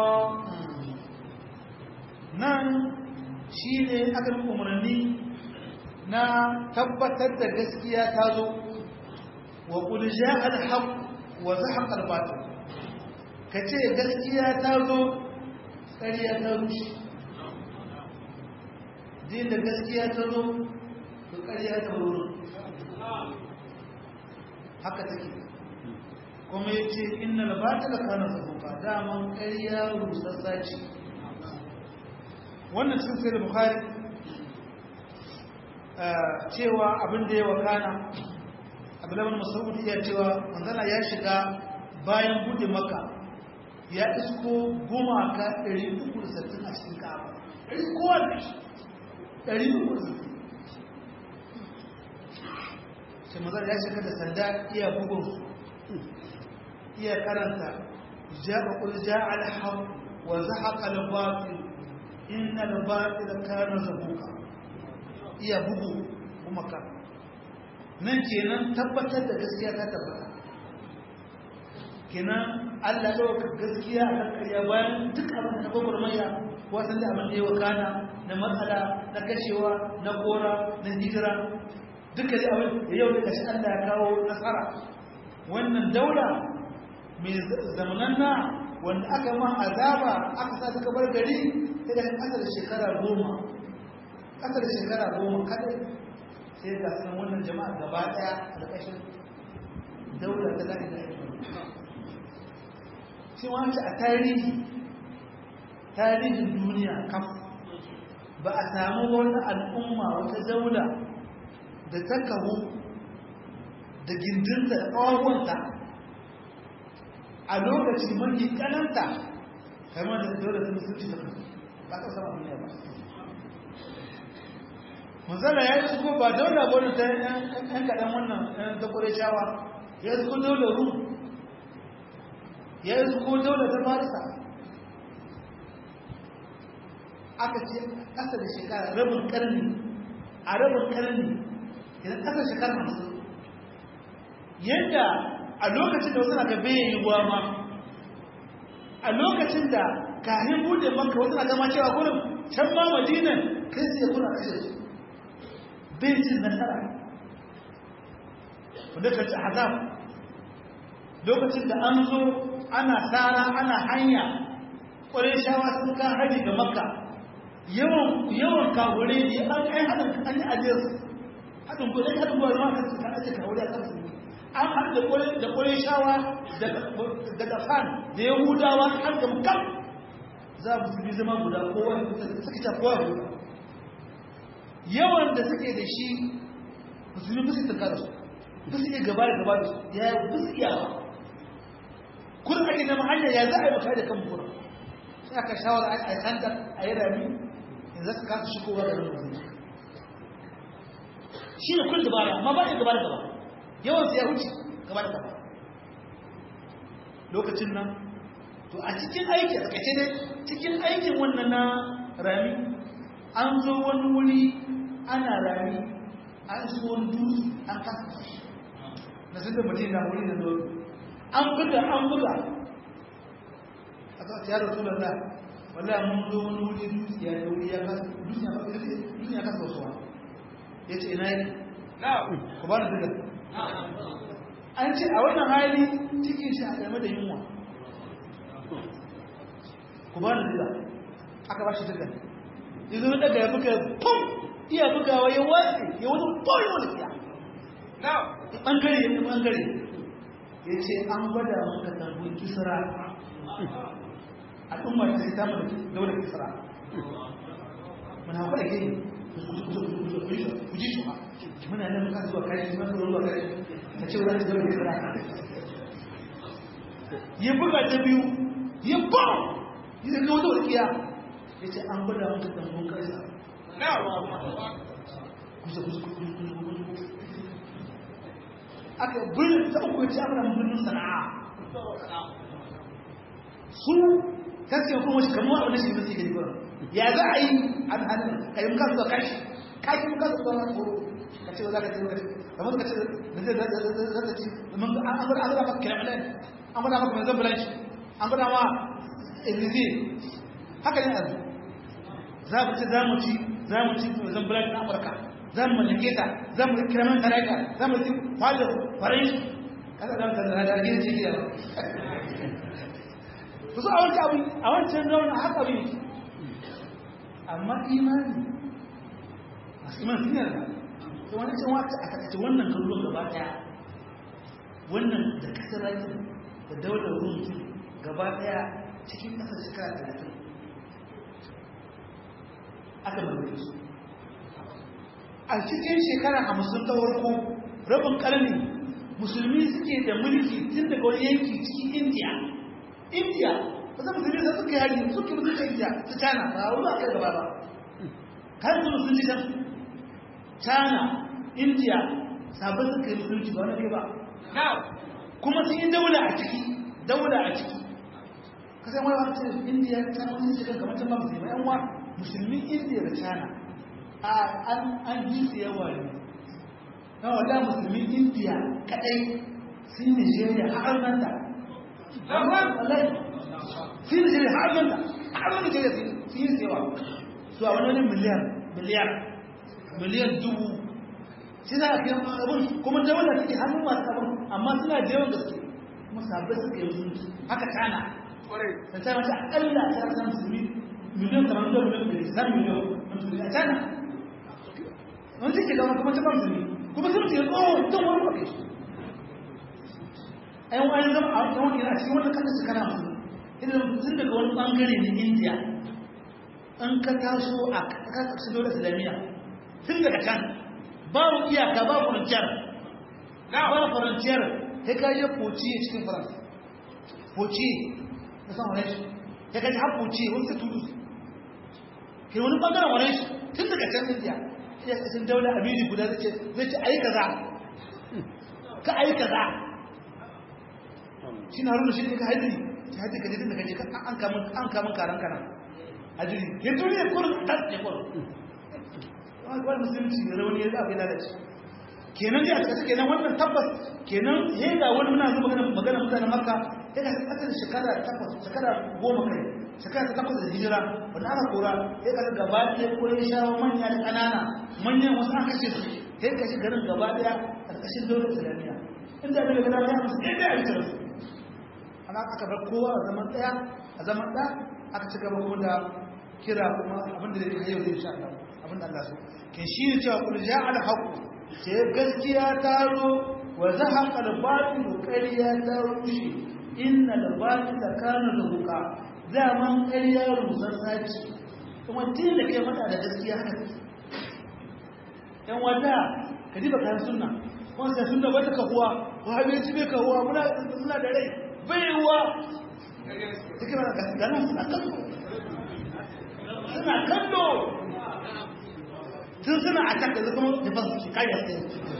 nan shi ne aka yi umarni na tabbatar da gaskiya ta zo wa ƙulja alhaq wa zahaq albatil ka ce gaskiya ta zo ƙarya ta rushe din da gaskiya ta zo to ƙarya ta wurin haka take kuma ya ce innal batila kana zahuqa daman ƙarya rusassa ce wannan cikin sai da bukhari cewa abin da ya wakana abdullahi masaud iya cewa manzala ya shiga bayan bude maka ya isko gumaka 360 a cikin ka'aba ɗari kowa da shi 360 sai manzala ya shiga da sanda iya bugun iya karanta ja'a qul ja'a al-haq wa zahaqa al-batil inna al-batila kana zahuqa iya bugu kuma ka nan kenan tabbatar da gaskiya ta tabbata kenan Allah ya dauka gaskiya a kan kariya bayan duk abin da gobar maya wasan da abin da ya wakana na matsala na kashewa na gora na hijira duka da abin da yau da kashi Allah ya kawo nasara wannan daula mai zamananna wanda aka ma azaba aka sa suka bar gari sai da ƙasa da shekara goma ƙasa da shekara goma kadai sai ga sun wannan jama'a gaba ɗaya a ƙarƙashin daular da zai da shi wance a tarihi tarihin duniya kaf ba a samu wani al'umma wata daula da ta kawo da gindinta da ƙawawanta a lokaci mafi kananta kamar da dole da musulci ta kasu ba ta sama duniya ba manzana ya yi suko ba daula gwani ta yan kaɗan wannan yan ta kure shawa ya yi suko daula ru ya yi suko daula ta farisa aka ce ƙasa da shekara rabin ƙarni a rabin ƙarni idan ƙasa shekara masu yadda a lokacin da wasu na ga bai yi ruwa ma a lokacin da kahin bude maka wasu na gama cewa gurin can ma madinan kai su ya kuna kashe su bai cin nasara wanda ka ci azab lokacin da an zo ana tsara ana hanya ƙwarai shawa sun kan hari ga makka yawan kawure ne an kai haɗin an yi ajiyar haɗin gudun haɗin gudun ma kan su kan ajiye kawure a kan su an haɗu da ƙwarai shawa da gafan da yahudawa har da mukam za mu su zama guda kowa suka ta kowa guda yawan da suke da shi musulmi musu tunka da su ba su iya gaba da gaba da su ya yi ba su iya ba kun ake nema hanyar ya za a yi maka da kan bukura sai aka shawara a yi sandar a yi rami in za su kasa shigowa da nan musulmi shi ne kun dabara amma ba ya gaba da gaba yawan ya wuce gaba da gaba lokacin nan to a cikin aiki a kace ne cikin aikin wannan na rami an zo wani wuri ana rami an so wani dutse an kasa na sun da mutum na wuri da zo an buga an buga a zuwa ya rasu da wallahi mun zo wani wuri dukiya da wuri ya kasa dukiya ba dukiya kasa wasuwa ya ce ina yake ku ba da diga an ce a wannan hali cikin shi a game da yunwa ku ba da diga aka ba shi diga ya zo daga ya buga pum iya bugawa ya watsi ya wani pum ya wani siya ɓangare ya ɓangare ya ce an gwada maka tarbin kisra al'umma ta sai tamu da daular kisra muna haɓar da gini ku ji shuha muna nan muka zuwa kashi muna zuwa kashi ta ce wani daular kisra ya buga ta biyu ya bam ya zai wata walƙiya ya ce an gwada maka tarbin kisra kusa kusa kusa aka birnin ta uku ya ce aka birnin sana'a su gaskiya kuma shi kamar wani shi musu gani gurin ya za a yi an hannun ka yi muka zuwa kashi kashi muka zuwa na tsoro ka ce za ka ce lokaci kamar ka ce da zai zata ci mun an gwada an gwada maka kiramilan an gwada maka mai zan bulanci an gwada ma ilizi haka ne yanzu za mu ci za mu ci za mu ci mai zan bulanci na amurka za mu mallake ta za mu kira man tarayka za mu ci kwallo farai kada da mutane da gina ce gida ba su a wancan abin a wancan zaune a haka abin amma imani masu imani sun yarda to wani can wata a takaice wannan garuruwan gaba daya wannan da kasar rakin da daular rumki gaba daya cikin kasar shekara talatin aka mallake su a cikin shekara hamsin ta farko rabin karni musulmi suke da mulki tun daga wani yanki cikin indiya indiya ba za musulmi da suka yari suke musulmi indiya ta china ba a wuri a kai gaba ba kan su musulmi can china indiya sabon suka yi musulmi ba wani kai ba kuma sun yi daula a ciki daula a ciki kasan wani wata ce indiya ta wani shiga kamar can ba musulmi yan wa musulmin indiya da china an ji su yawa ne na wadda musulmin indiya kadai sun nigeria har nan da sun nigeria har nan da har nan nigeria sun yi yawa su a wani miliyar miliyar miliyan dubu shi za a fiye abin kuma da wanda suke hannun masu abin amma suna da yawan gaske kuma sabbai suka yi musulunci haka tana ta ta mace akalla ta rasa musulmi miliyan kamar da miliyan da islam miliyan musulmi a tana wani suke zama kuma ta musulmi kuma sun ce tsohon tun wani kwaɗe shi a yan wani zama a wani yana cikin wani kasa shekara musulmi idan tun daga wani ɓangare na indiya an ka taso a ƙasashen dole islamiyya tun daga can babu iyaka babu faranciyar babu faranciyar ya kayi poci a cikin faransa poci na san wani shi ya kaji har poci wani sai tudu ke wani ɓangaren wani shi tun daga can indiya ya kasin daula amini guda zai ce zai ce ayi kaza ka ayi kaza shi na haruna shi ne ka haɗi ta haɗi ka jidin da kaje an kamun karan kanan a jiri ya duniya kurin ta tsaye kurin wani musulunci da rauni ya zaɓe lalace kenan ya suka kenan wannan tabbas kenan ya ga wani muna zuba magana mutanen makka ya ga kasar shekara takwas shekara goma kai shekara ta takwas da hijira wanda aka kora ya ga gaba ɗaya ko ya shawo manya da ƙanana manyan wasu an kashe su ya kashe garin gaba ɗaya a ƙarƙashin daular islamiyya inda bai ga dama ya musu ɗaya ɗaya a cikin su ana aka bar kowa a zaman ɗaya a zaman ɗaya aka ci gaba kuma da kira kuma abinda da ya yau zai sha Allah abin da Allah so ke shi ne cewa kul ja al haqq ce gaskiya ta zo wa zahaqa al batil qariya ta rushe inna al batil kana zahuqa zaman qariya rusar saci kuma tin da kai mata da gaskiya haka yan wata kadiba kan sunna kuma sai sunna wata kahuwa wahabiyanci bai kahuwa muna muna da rai baiwa take ba ga nan suna kallo suna kallo tun suna a can da zama da ba su kariya sai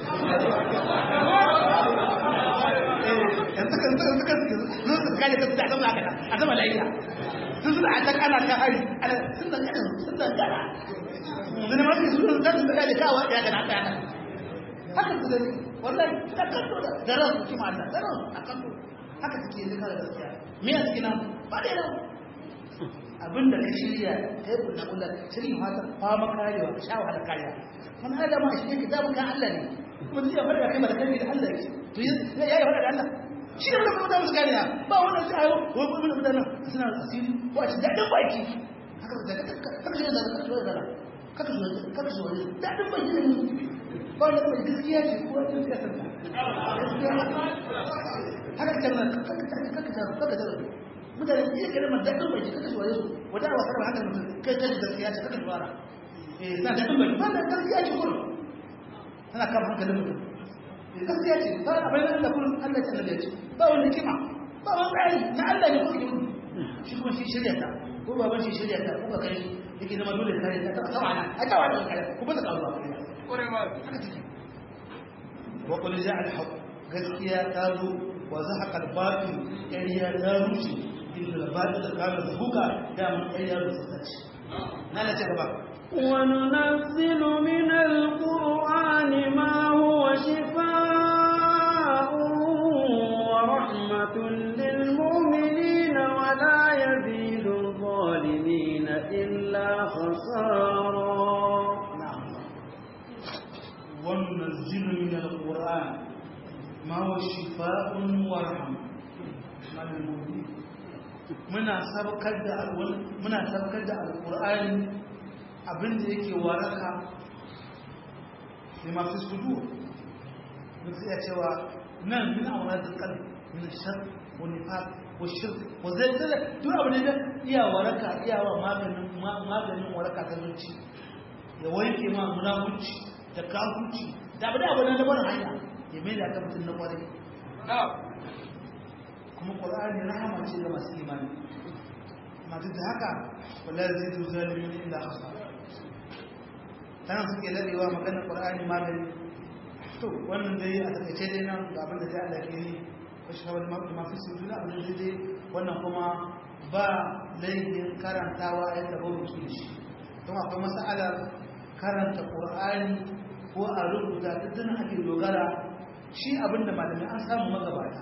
yanzu kan suka suka suka suka kariya ta a zama haka a zama lafiya tun suna a can ana kan hari sun da gana sun da gana zai ma su suna zan su kariya kawo ya gana ta yana haka su da wallahi suna kallo da daren su kima Allah daren a kallo haka suke yanzu kare gaskiya me ya suke nan ba da yana abinda ka shirya kai kulla kulla shirin fata fama karewa ka sha wahala kariya man adam a shi yake zamu kan Allah ne kuma zai fara da kai ba da kai da Allah yake to ya yi fara da Allah shi ne kuma da musu kariya ba wannan sai ayo ko kuma mutanen suna asiri ko a ci dadin baki haka da kaka shi da kaka shi da kaka shi da kaka shi da dadin baki ne ba da mai gaskiya ce ko ta siyasa haka ta nan kaka kaka kaka mutane iya kare ma daɗin bai kaka shi wajen wata awa karba haka mutum kai kai da gaskiya ce kaka shawara eh na daɗin bai ba da gaskiya ce kullum tana kama hankalin mutum gaskiya ce ba a bayan Allah kullum Allah ce Allah ya ce ba wani kima ba wani tsari na Allah ne kuma kima shi kuma shi shirya ta ko baban shi shirya ta ko ka kai yake zama dole kare ta ta tawa a tawa da kare ku ba ta kawo ba kore ba haka take wa qul ja'a al-haqq gaskiya ta zo wa zahaqa al-batil ƙarya ta rushe inda al-batil da kana zuhuka da mun ƙarya da sace na la ce gaba وننزل من القرآن ما هو شفاء ورحمة للمؤمنين ولا يزيد الظالمين إلا خسارا نعم وننزل من القرآن ما هو شفاء ورحمة للمؤمنين muna sabkar da muna sabkar da alqur'ani abinda yake waraka lima fi sudur mutum ya cewa nan min awradil qalb min shar wa nifaq wa shirk wa zalzala duk abin da iya waraka iya wa maganin maganin waraka ta zuci ya wanke ma munafunci da kafirci da abin da abin da bar hanya ya mai da ka mutum na kwarai kuma qur'ani rahama ce ga masu imani amma duk da haka wala yazidu zalimin illa khasara tana suke ladewa maganar qur'ani magani to wannan dai a takaice dai nan ga abin da zai Allah ke yi wasu kawai mafi mafi su juna abin da dai wannan kuma ba laifin karantawa a yadda ba mutu da shi don akwai mas'alar karanta qur'ani ko a rubuta ta tun ake dogara shi abin da malamai an samu magabata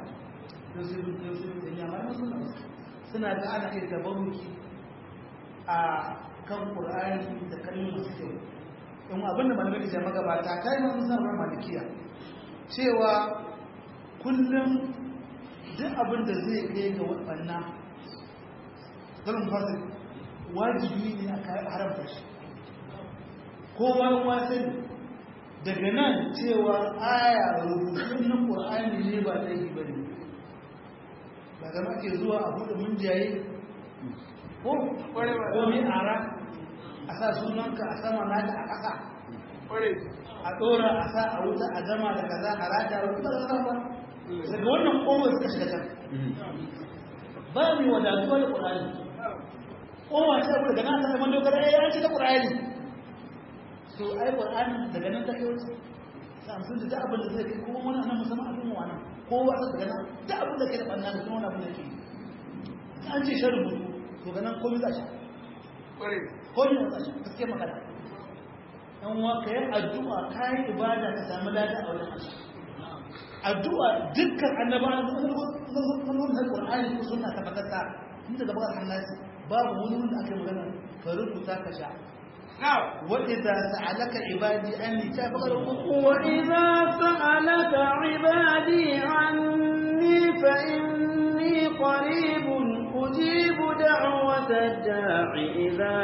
suna da ana iya tabaruki a kan qur'ani da kalmomin masu kyau in abin da malamai da magabata ta yi masu sanar malikiya cewa kullum duk abin da zai kai ga waɗanna zanen fasir wajibi ne a kayan haramta shi kowa wasan daga nan cewa aya rubutun na ƙur'ani ne ba ta yi bane ba zama ke zuwa a buɗe mun jaye ko wani ara a sa sunanka a sama naka a ƙasa a ɗora a sa a wuta a gama da kaza a rata wa kuma da ba daga wannan ƙomar suka shiga can ba mai wadatuwa da ƙur'ani ƙomar ta daga nan ta zama dogara ya yanci ta ƙur'ani so ai ƙur'ani daga nan ta kai wuce samsun da abin da zai kai kuma wani nan musamman abin wa nan kowa ta daga nan da abin da kai da ɓanna da kuma wani abin da ke an ce shan rubutu to ga nan komai za shi komai za shi gaske magana yan wa ka yi addu'a ka yi ibada ka samu lada a wajen Allah addu'a dukkan annabawa na Qur'ani ko sunna ta fatata tun daga bakar hannasi babu wani wanda aka magana ka rubuta ka sha وإذا سألك عبادي أني تابغر وإذا سألك عبادي عني فإني قريب أجيب دعوة الداع إذا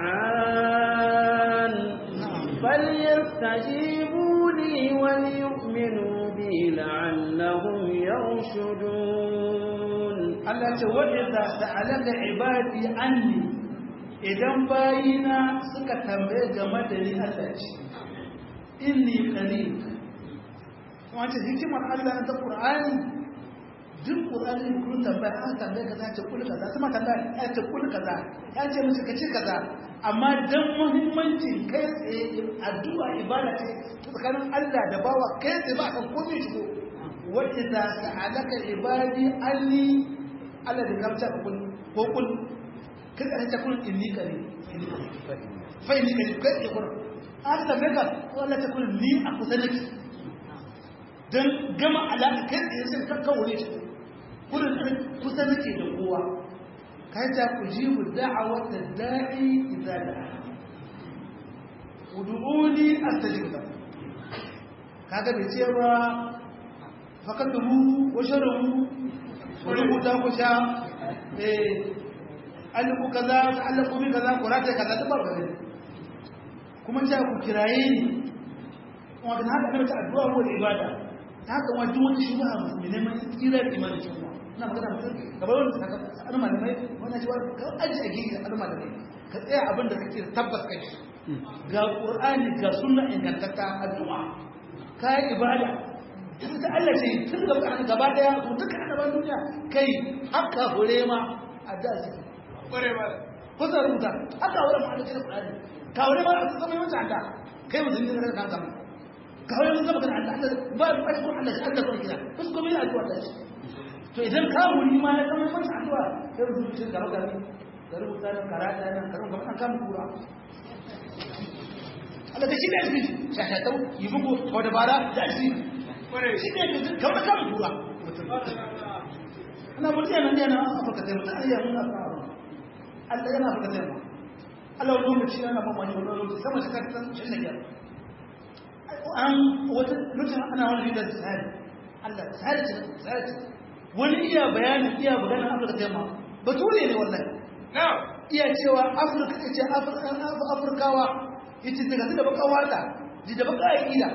دعان فليستجيبوا لي وليؤمنوا بي لعلهم يرشدون الله وإذا سألك عبادي أني idan bayina suka tambaye game da ni Allah ce inni qarib kuma ce hikimar Allah ta Qur'ani duk Qur'ani kun tambaya an tambaye ka ce kul kaza kuma tambaya ya ce kul kaza ya ce musu kace kaza amma dan muhimmancin kai tsaye addu'a ibada ce tsakanin Allah da bawa kai tsaye ba kan komai shigo wa idza sa'alaka ibadi anni Allah da kamta kul ko kul kada ta kun inni kare fa inni kare kai ya kun an da mega wala ta kun ni a kusa nake dan gama alaka kai da sai ka kawo ne kun kusa nake da kowa kai ta ku jibu da'awata da'i idza da'a ud'uni astajib lakum kaga bai ce ba fakatuhu wa sharuhu wa rubuta ku sha eh aliku kaza ta'allaku bi kaza qurata kaza duk ba gare kuma ta ku kiraye ni kuma dan haka ne ta addu'a ko ibada ta haka wani wani shubha musulmi ne mai tsira da imani cewa ina magana mutum gaban wani saka an malamai wannan cewa ka aji a gidi an malamai ka tsaya abin da kake tabbas kai ga qur'ani ga sunna ingantatta addu'a kai ibada tun da Allah ce tun da Qur'ani gaba daya to duka annaban duniya kai haka hore ma addu'a ce kware ba ko da rubuta haka hore ma addu'a Qur'ani ka hore ma a zama yawan anda kai mutum ne da kanka ka hore mun zama kan Allah ba ba ko Allah Allah ko kira bas ko mai addu'a ta shi to idan ka wuri ma ya zama masa addu'a kai mutum shi gaba gaba ka rubuta nan karata nan ka rubuta kan kan kura Allah ta shi da shi shahatau yi bugu ko dabara da shi kware shi ne da kamar kan kura ana mutum yana yana afirka ta mutum ayya mun afirka Allah yana afirka ta yamma Allah wani lokaci yana ban wani wani lokaci sama da kan san shi ne an wata lokacin ana wani da tsari Allah tsari ce tsari ce wani iya bayani iya bayanin afirka ta yamma bature ne wallahi na iya cewa afirka ce afirkawa yace daga da baka wata ji da baka aqida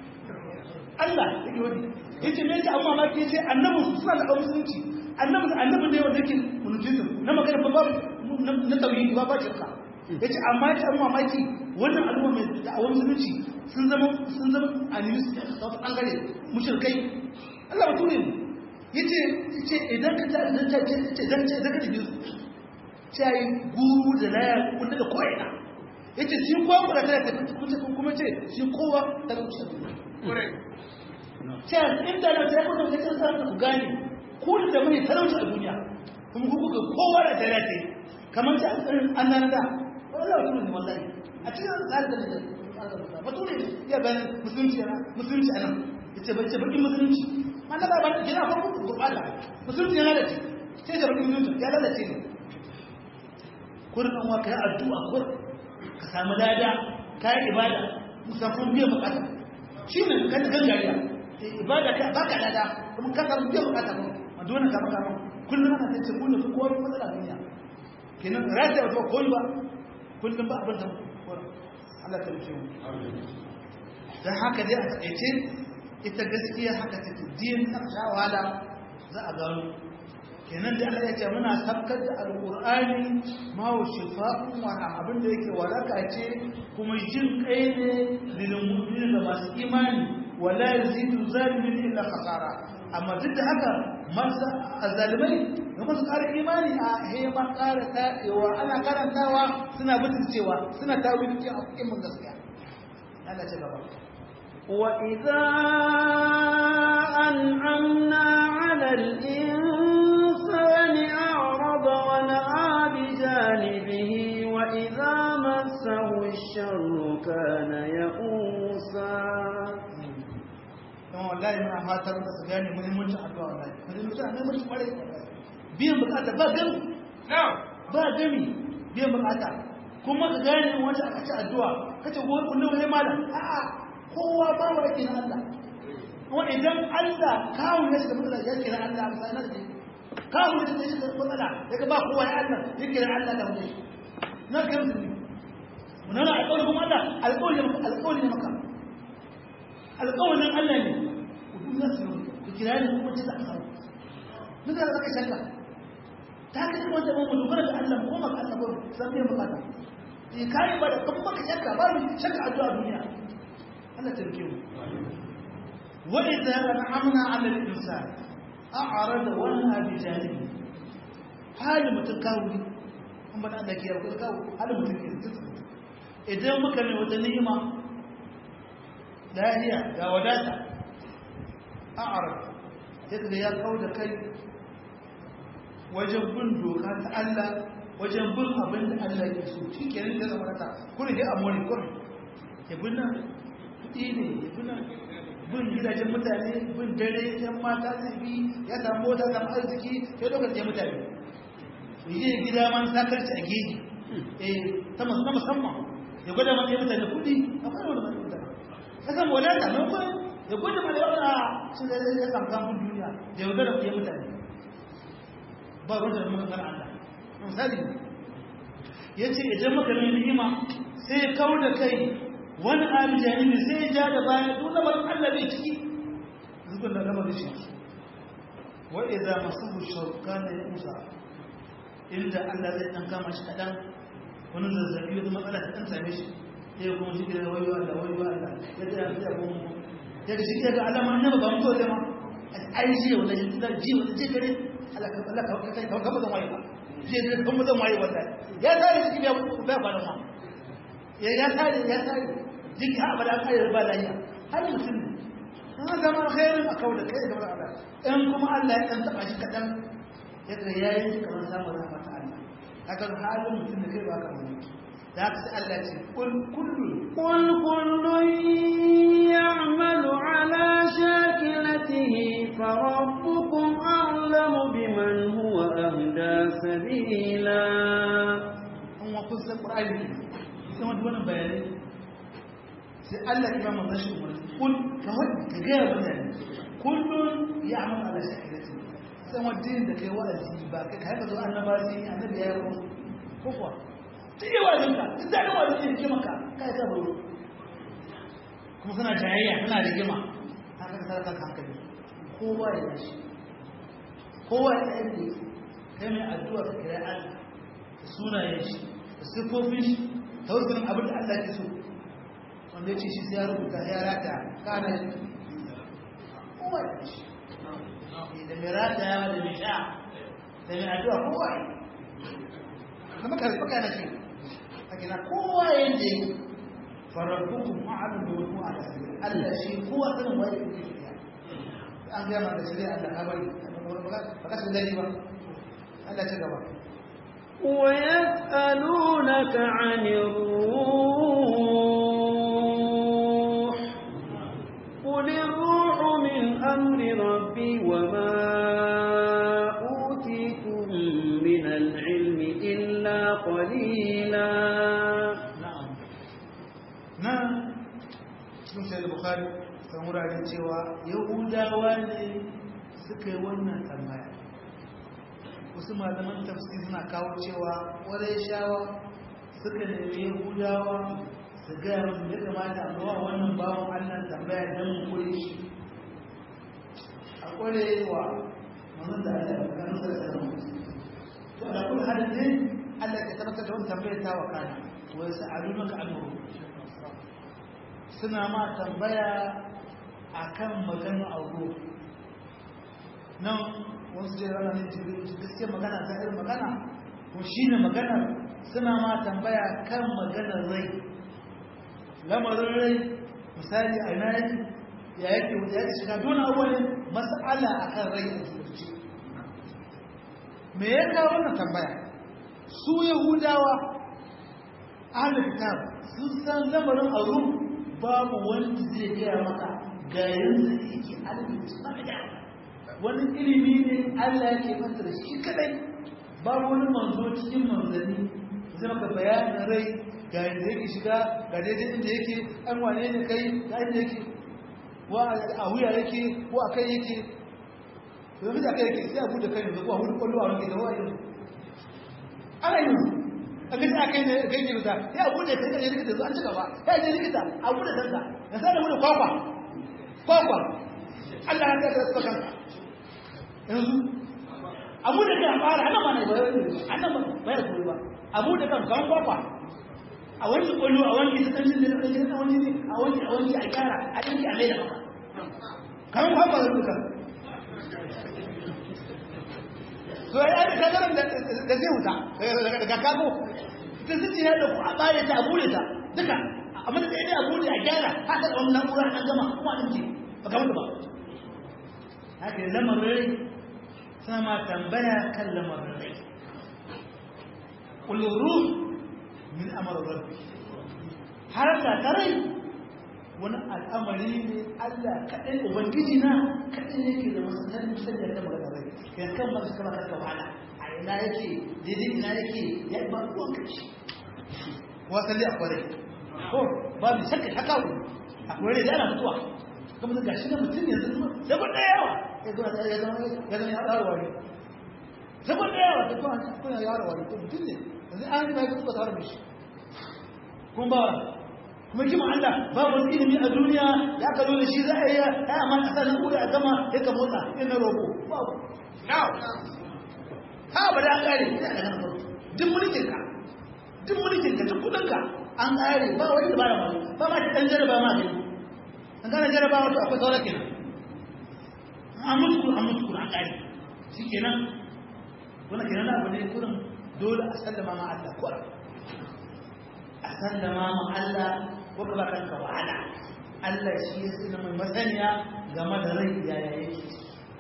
Allah yake wani yace me yake amma ma ke ce annabi suna da musulunci annabi annabi ne wanda yake munujizu na magana ba babu na tauhidi ba ba shirka yace amma yace amma mamaki wannan al'umma mai da'awar musulunci sun zama sun zama animist da wasu bangare mushrikai Allah bature ne yace yace idan ka ta idan ta ce idan ta idan ka tafi ce ai guru da laya kun daga ko'ina yace shi kowa kuma ta tafi kuma ce shi kowa ta wuce kware can inda na sai kuma kace sa ku gane ku da mai talauci a duniya kuma ku kuka kowa da tare ce kamar ta an nan da wallahi ku ne wallahi a cikin tsarin da bature ya bayan musulunci ana musulunci ana yace bace bakin musulunci man da ba gina fa ku gurbata musulunci ya lalace sai da bakin musulunci ya lalace ne kurin an waka ya addu'a kur ka samu lada kai ibada musafin biyan bukata shi ne kan gangariya ibada ka baka lada kuma ka samu biyan bukata ba ma dole ka maka kullum ana tace kullum ko kowa matsala duniya kenan rata ba koyi ba kullum ba abin da Allah ta rike mu dan haka dai a takaice ita gaskiya haka take din ta shawala za a gano kenan da Allah ya ce muna sabkar da alqur'ani ma wa shifa'un wa abin da yake waraka ce kuma jin kai ne lil mu'minin da masu imani wala yazidu zalimin illa khasara amma duk da haka masu azalimai ga masu ƙara imani a hema ƙara taɗewa ana karantawa suna cewa suna tawili cikin abubuwan gaskiya Allah ce gaba وإذا أنعمنا على الإنسان أعرض ونأى بجانبه وإذا مسه الشر كان يئوسا kuma wallahi muna fatar da su gane muhimmancin addu'a wallahi muhimmancin addu'a muhimmancin kwarai biyan bukata ba gami na ba gami biyan bukata kuma ka gane wanda aka ci addu'a kace ko kullum wani malam a'a kowa ba wa yake na Allah kuma idan Allah kawo ne shi da matsala ya kira Allah a misalan da kawo ne shi da matsala daga ba kowa ya Allah ya kira Allah da wani na kan su ne wannan alƙawari kuma Allah alƙawari ne alƙawari ne maka alƙawarin Allah ne ku duniya su ku kira ni kuma ce za a samu mun da zaka shakka ta ka ji wanda mun dogara da Allah ko maka Allah ko san biyan bukata eh kai ba da kuma ka shakka ba mu shakka addu'a duniya Allah ta rike mu wa idza an'amna 'ala al-insan a'rada wa na'a bi janibi hali mutum kawo an ba da Allah ke yarda kawo hali mutum ke idan muka mai wata ni'ima lahiya ga wadata a'rada sai kaga ya kawo da kai wajen bin doka ta Allah wajen bin abin da Allah ya so shi kenan da zama ta kuma dai amuri kuma ya bin nan kuɗi ne ya bin nan bin gidajen mutane bin dare yan mata zai bi ya samu mota samu arziki ya dokar je mutane yi gida man sakarci a geji eh ta musamman ya gwada mana ya mutane kuɗi a fara wani mutane ka san wadata na kuma ya gwada mana ya wani shi da ya samu samun duniya da ya gwada ya mutane ba ruwan da muka kan Allah misali ya ce idan maka mai ni'ima sai ya kawo da kai wani abin janibi sai ya ja da baya duk da barin Allah bai ciki zubin da gama da shi wa idza masahu shawkana ya musa inda Allah zai dan kama shi kadan wani zazzabi wata matsala ta dan same shi sai kuma shi da wayo Allah wayo Allah ya ta ya ta kuma ya ga shi ga Allah ma annabi ba mutuwa da ma ai ji wala ji da ji wala ji kare Allah ka Allah ka kai ka ba zan waye ba ji da kuma zan waye wallahi ya tare shi ya ba ba da ma ya ya tare ya tare jiki ha abada kai ba lafiya har mutum ne an zama khairin a kawo da kai da Allah in kuma Allah ya dan taba shi kadan yadda yayin shi kamar samun rahmat Allah haka halin mutum da kai ba ka mutu da haka sai Allah ce kul kullu قل كل يعمل على شاكلته فربكم أعلم بمن هو أهدى سبيلا an wa kun san Qur'ani sai wani wannan bayani sai Allah ya ba mu rashin umarni kul ka wani ka ga mutane kullun ya'malu ala shakilati sai wani da kai wa'azi ba kai ka zo annaba sai annabi ya yi ko kuwa duk yawa jinka duk da yawa zai rike maka kai ta baro kuma suna jayayya suna rigima haka ka sarka hankali kowa ya shi kowa ya yi kai mai addu'a ka kira Allah da sunayen shi da siffofin shi ta wurin abin da Allah ke so wanda ya ce shi sai ya rubuta ya rata kana shi kowa ya shi da mai rata ya da mai sha da mai addu'a kowa ya kuma karfi kana ce akina kowa yanda yake farabbukum a'lamu bi wani ala sabili Allah shi kowa sanin waye yake shirya an ga ma da shirya Allah ka bari ba ka san dai ba Allah ta gaba ويسألونك عن الروح قل الروح من أمر ربي وما أوتيتم من العلم إلا قليلا na'am nan cikin sai da bukhari kan wuraren cewa yahudawa ne suka yi wannan tambaya wasu malaman tafsir suna kawo cewa ƙwarai shawa suka nemi yahudawa su gaya musu ya kamata a zuwa wannan bawon allah tambaya don mu kure shi a ƙwarewa wannan da allah ya kanu da tsaron to da kuma hadin ne allah ya tabbatar da wani tambayar ta wakana wai sa'alunaka anhu suna ma tambaya akan magana auro nan wasu je rana ne gaskiya magana ta irin magana ko shine magana suna ma tambaya kan maganar rai lamarin rai misali a ina yake ya yake ya yake shiga dole abubuwan mas'ala akan rai a zuci me ya kawo wannan tambaya su yahudawa ahlul kitab sun san lamarin aure babu wanda zai gaya maka ga yanzu yake alimta wani ilimi ne Allah yake masa da shi kadai babu wani manzo cikin manzanni zai maka bayanin rai ga yadda yake shiga ga daidai inda yake an wane ne kai ga inda yake wa a wuya yake ko a kai yake domin da kai yake sai a bude kai yanzu ko a hudu kwallo a wani da wa yanzu ana yanzu abin da aka yi ne kai ne ta ya bude kai da likita zuwa ci gaba ya je likita a bude danka ya sa da bude kwakwa kwakwa Allah ya ka suka kanka yanzu a bude kai a fara ana ma ne ba ana ma ba ya koyi ba a bude kan kan kwakwa a wani kullu a wani ita tantin da kake a wani ne a wani a wani a kyara a dinki a leda maka kan kwakwa da duka to ya da kagaran da zai wuta daga kago ta zuci ya da ku a bare ta a bude ta duka amma da ɗaya a bude a gyara haka da wani na'ura an gama kuma ɗin ce ba kamar ba haka yi lamarin rai suna ma tambaya kan lamarin rai ƙulun ruh min amara rabbi har da ta rai wani al'amari ne Allah kaɗai Ubangiji na kaɗai ne ke da masu sanin sanya ta magana rai kan kan masu kama karka wahala a ina yake daidai ina yake ya ba ruwan kashi wasan a kwarai ko ba mu shakka haka ku a kwarai da ana mutuwa kuma da gashi na mutum yanzu zaba da yawa ya zama ya zama ya zama ya ƙara wani zaba da yawa da kuma kuna yaro wani ko mutum ne yanzu an yi mai kuma tare da shi kuma ba kuma kima Allah ba wani ilimi a duniya da aka zo da shi za a yi ya amma a sa nan a gama ya ka motsa ina roƙo babu ha ba da an ƙare ya da nan duk mulkin ka duk mulkin ka duk kudin ka an ƙare ba wani da ba da ba ma ta dan jaraba ma ne an gane jaraba wato akwai sauran kenan an mutu an mutu an ƙare shi kenan wannan kenan abu ne kurin dole a sallama ma Allah kurin a sallama ma Allah ko ka ba kanka wahala Allah shi ya sanya mai masaniya game da rai yaya yake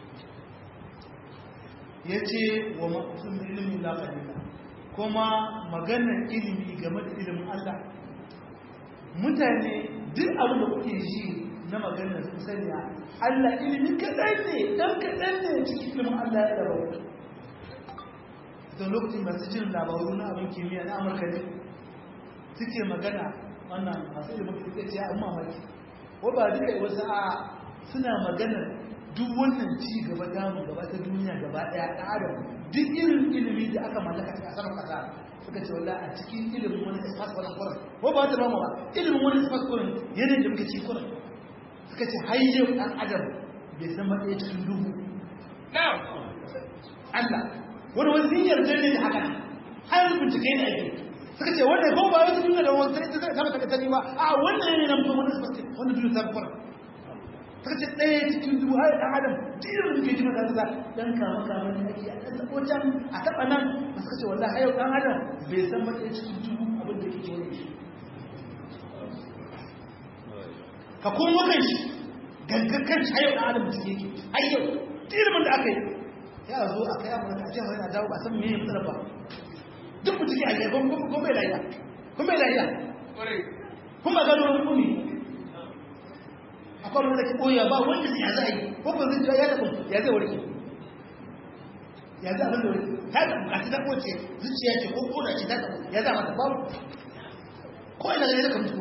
ya ce wa maƙusun ilimin lafarina kuma maganar ilimi game da ilimin Allah mutane duk abin da kuke ji na maganar sun saniya Allah ilimin kaɗan ne ɗan kaɗan ne cikin ilimin Allah ya ɗaba don lokacin masu jin labaru na abin kimiyya na amurka ne suke magana wannan masu ilimin suke ce a mamaki ko ba duka yi wasu a suna maganar duk wannan ci gaba damu gaba ta duniya gaba daya ta adam duk irin ilimi da aka mallaka a sama kasa suka ce wala a cikin ilimin wani isfas wani kuran ko ba ta mamu ba ilimin wani isfas kuran yanayin da muke ci kuran suka ce har yau dan adam bai san matsayi cikin duhu Allah wani wani sun yarda ne da haka har bincike ne ake suka ce wannan ko ba wata duniya da wani sai ta zama ta tani ba a wannan ne na mutum wani isfas wani duniya ta kuran suka ce ɗaya cikin dubu har ɗan adam jirin da ke ji mata da ɗan kama kama ne ake a ɗan zaɓo can a taɓa nan ba suka ce wallah har yau ɗan adam bai san matsayin cikin dubu abin da ke kewaye shi ka kuma kan shi gangan kan shi har yau ɗan adam da yake har yau jirin da aka yi ya zo a kai amurka a jihar yana dawo ba san me ya fitar ba duk mutum ya yi kuma bai lafiya kuma bai lafiya kuma gano wani kuni akwai wanda ke koya ba wanda ya za a yi ko ba zai ya taɓa ya zai warke ya zai abin da warke ta da bukatu ta kowace zuciya ce ko koda ce ta taɓa ya za mata babu ko ina gani zaka mutu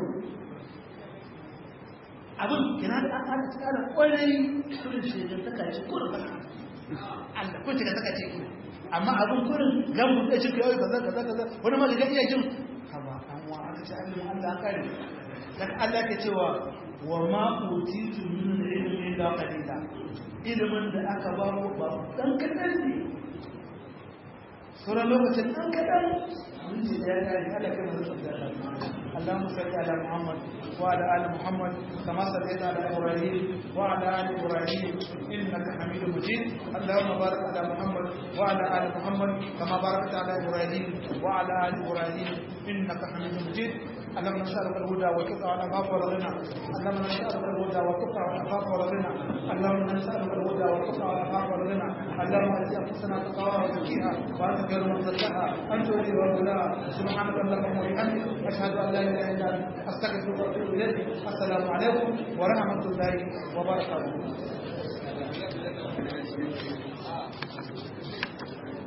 abin kina da an ta kana kwarai kurin shegar ta kace kurin ba Allah ko ta kace ki amma abin kurin gamu da cikin yau kaza kaza kaza wani ma ga iya jin haba an wa aka ce Allah an kare dan Allah ke cewa wa ma utitu min ilmi illa qalila ilmin da aka ba ku ba dan kadan ne sauran lokacin dan kadan mun ji da ya kare Allah kai mu da اللهم صل على محمد وعلى ال محمد كما صليت على ابراهيم وعلى ال ابراهيم انك حميد مجيد اللهم بارك على محمد وعلى ال محمد كما باركت على ابراهيم وعلى ال ابراهيم انك حميد مجيد اللهم نسألك الهدى والتقى والعفاف والغنى اللهم نسألك الهدى والتقى والعفاف والغنى اللهم نسألك الهدى والتقى والعفاف والغنى اللهم ات انفسنا تقواها وزكيها وانت خير من زكاها انت ولي ومولاها سبحانك اللهم وبحمدك اشهد ان لا اله الا انت استغفرك واتوب اليك السلام عليكم ورحمه الله وبركاته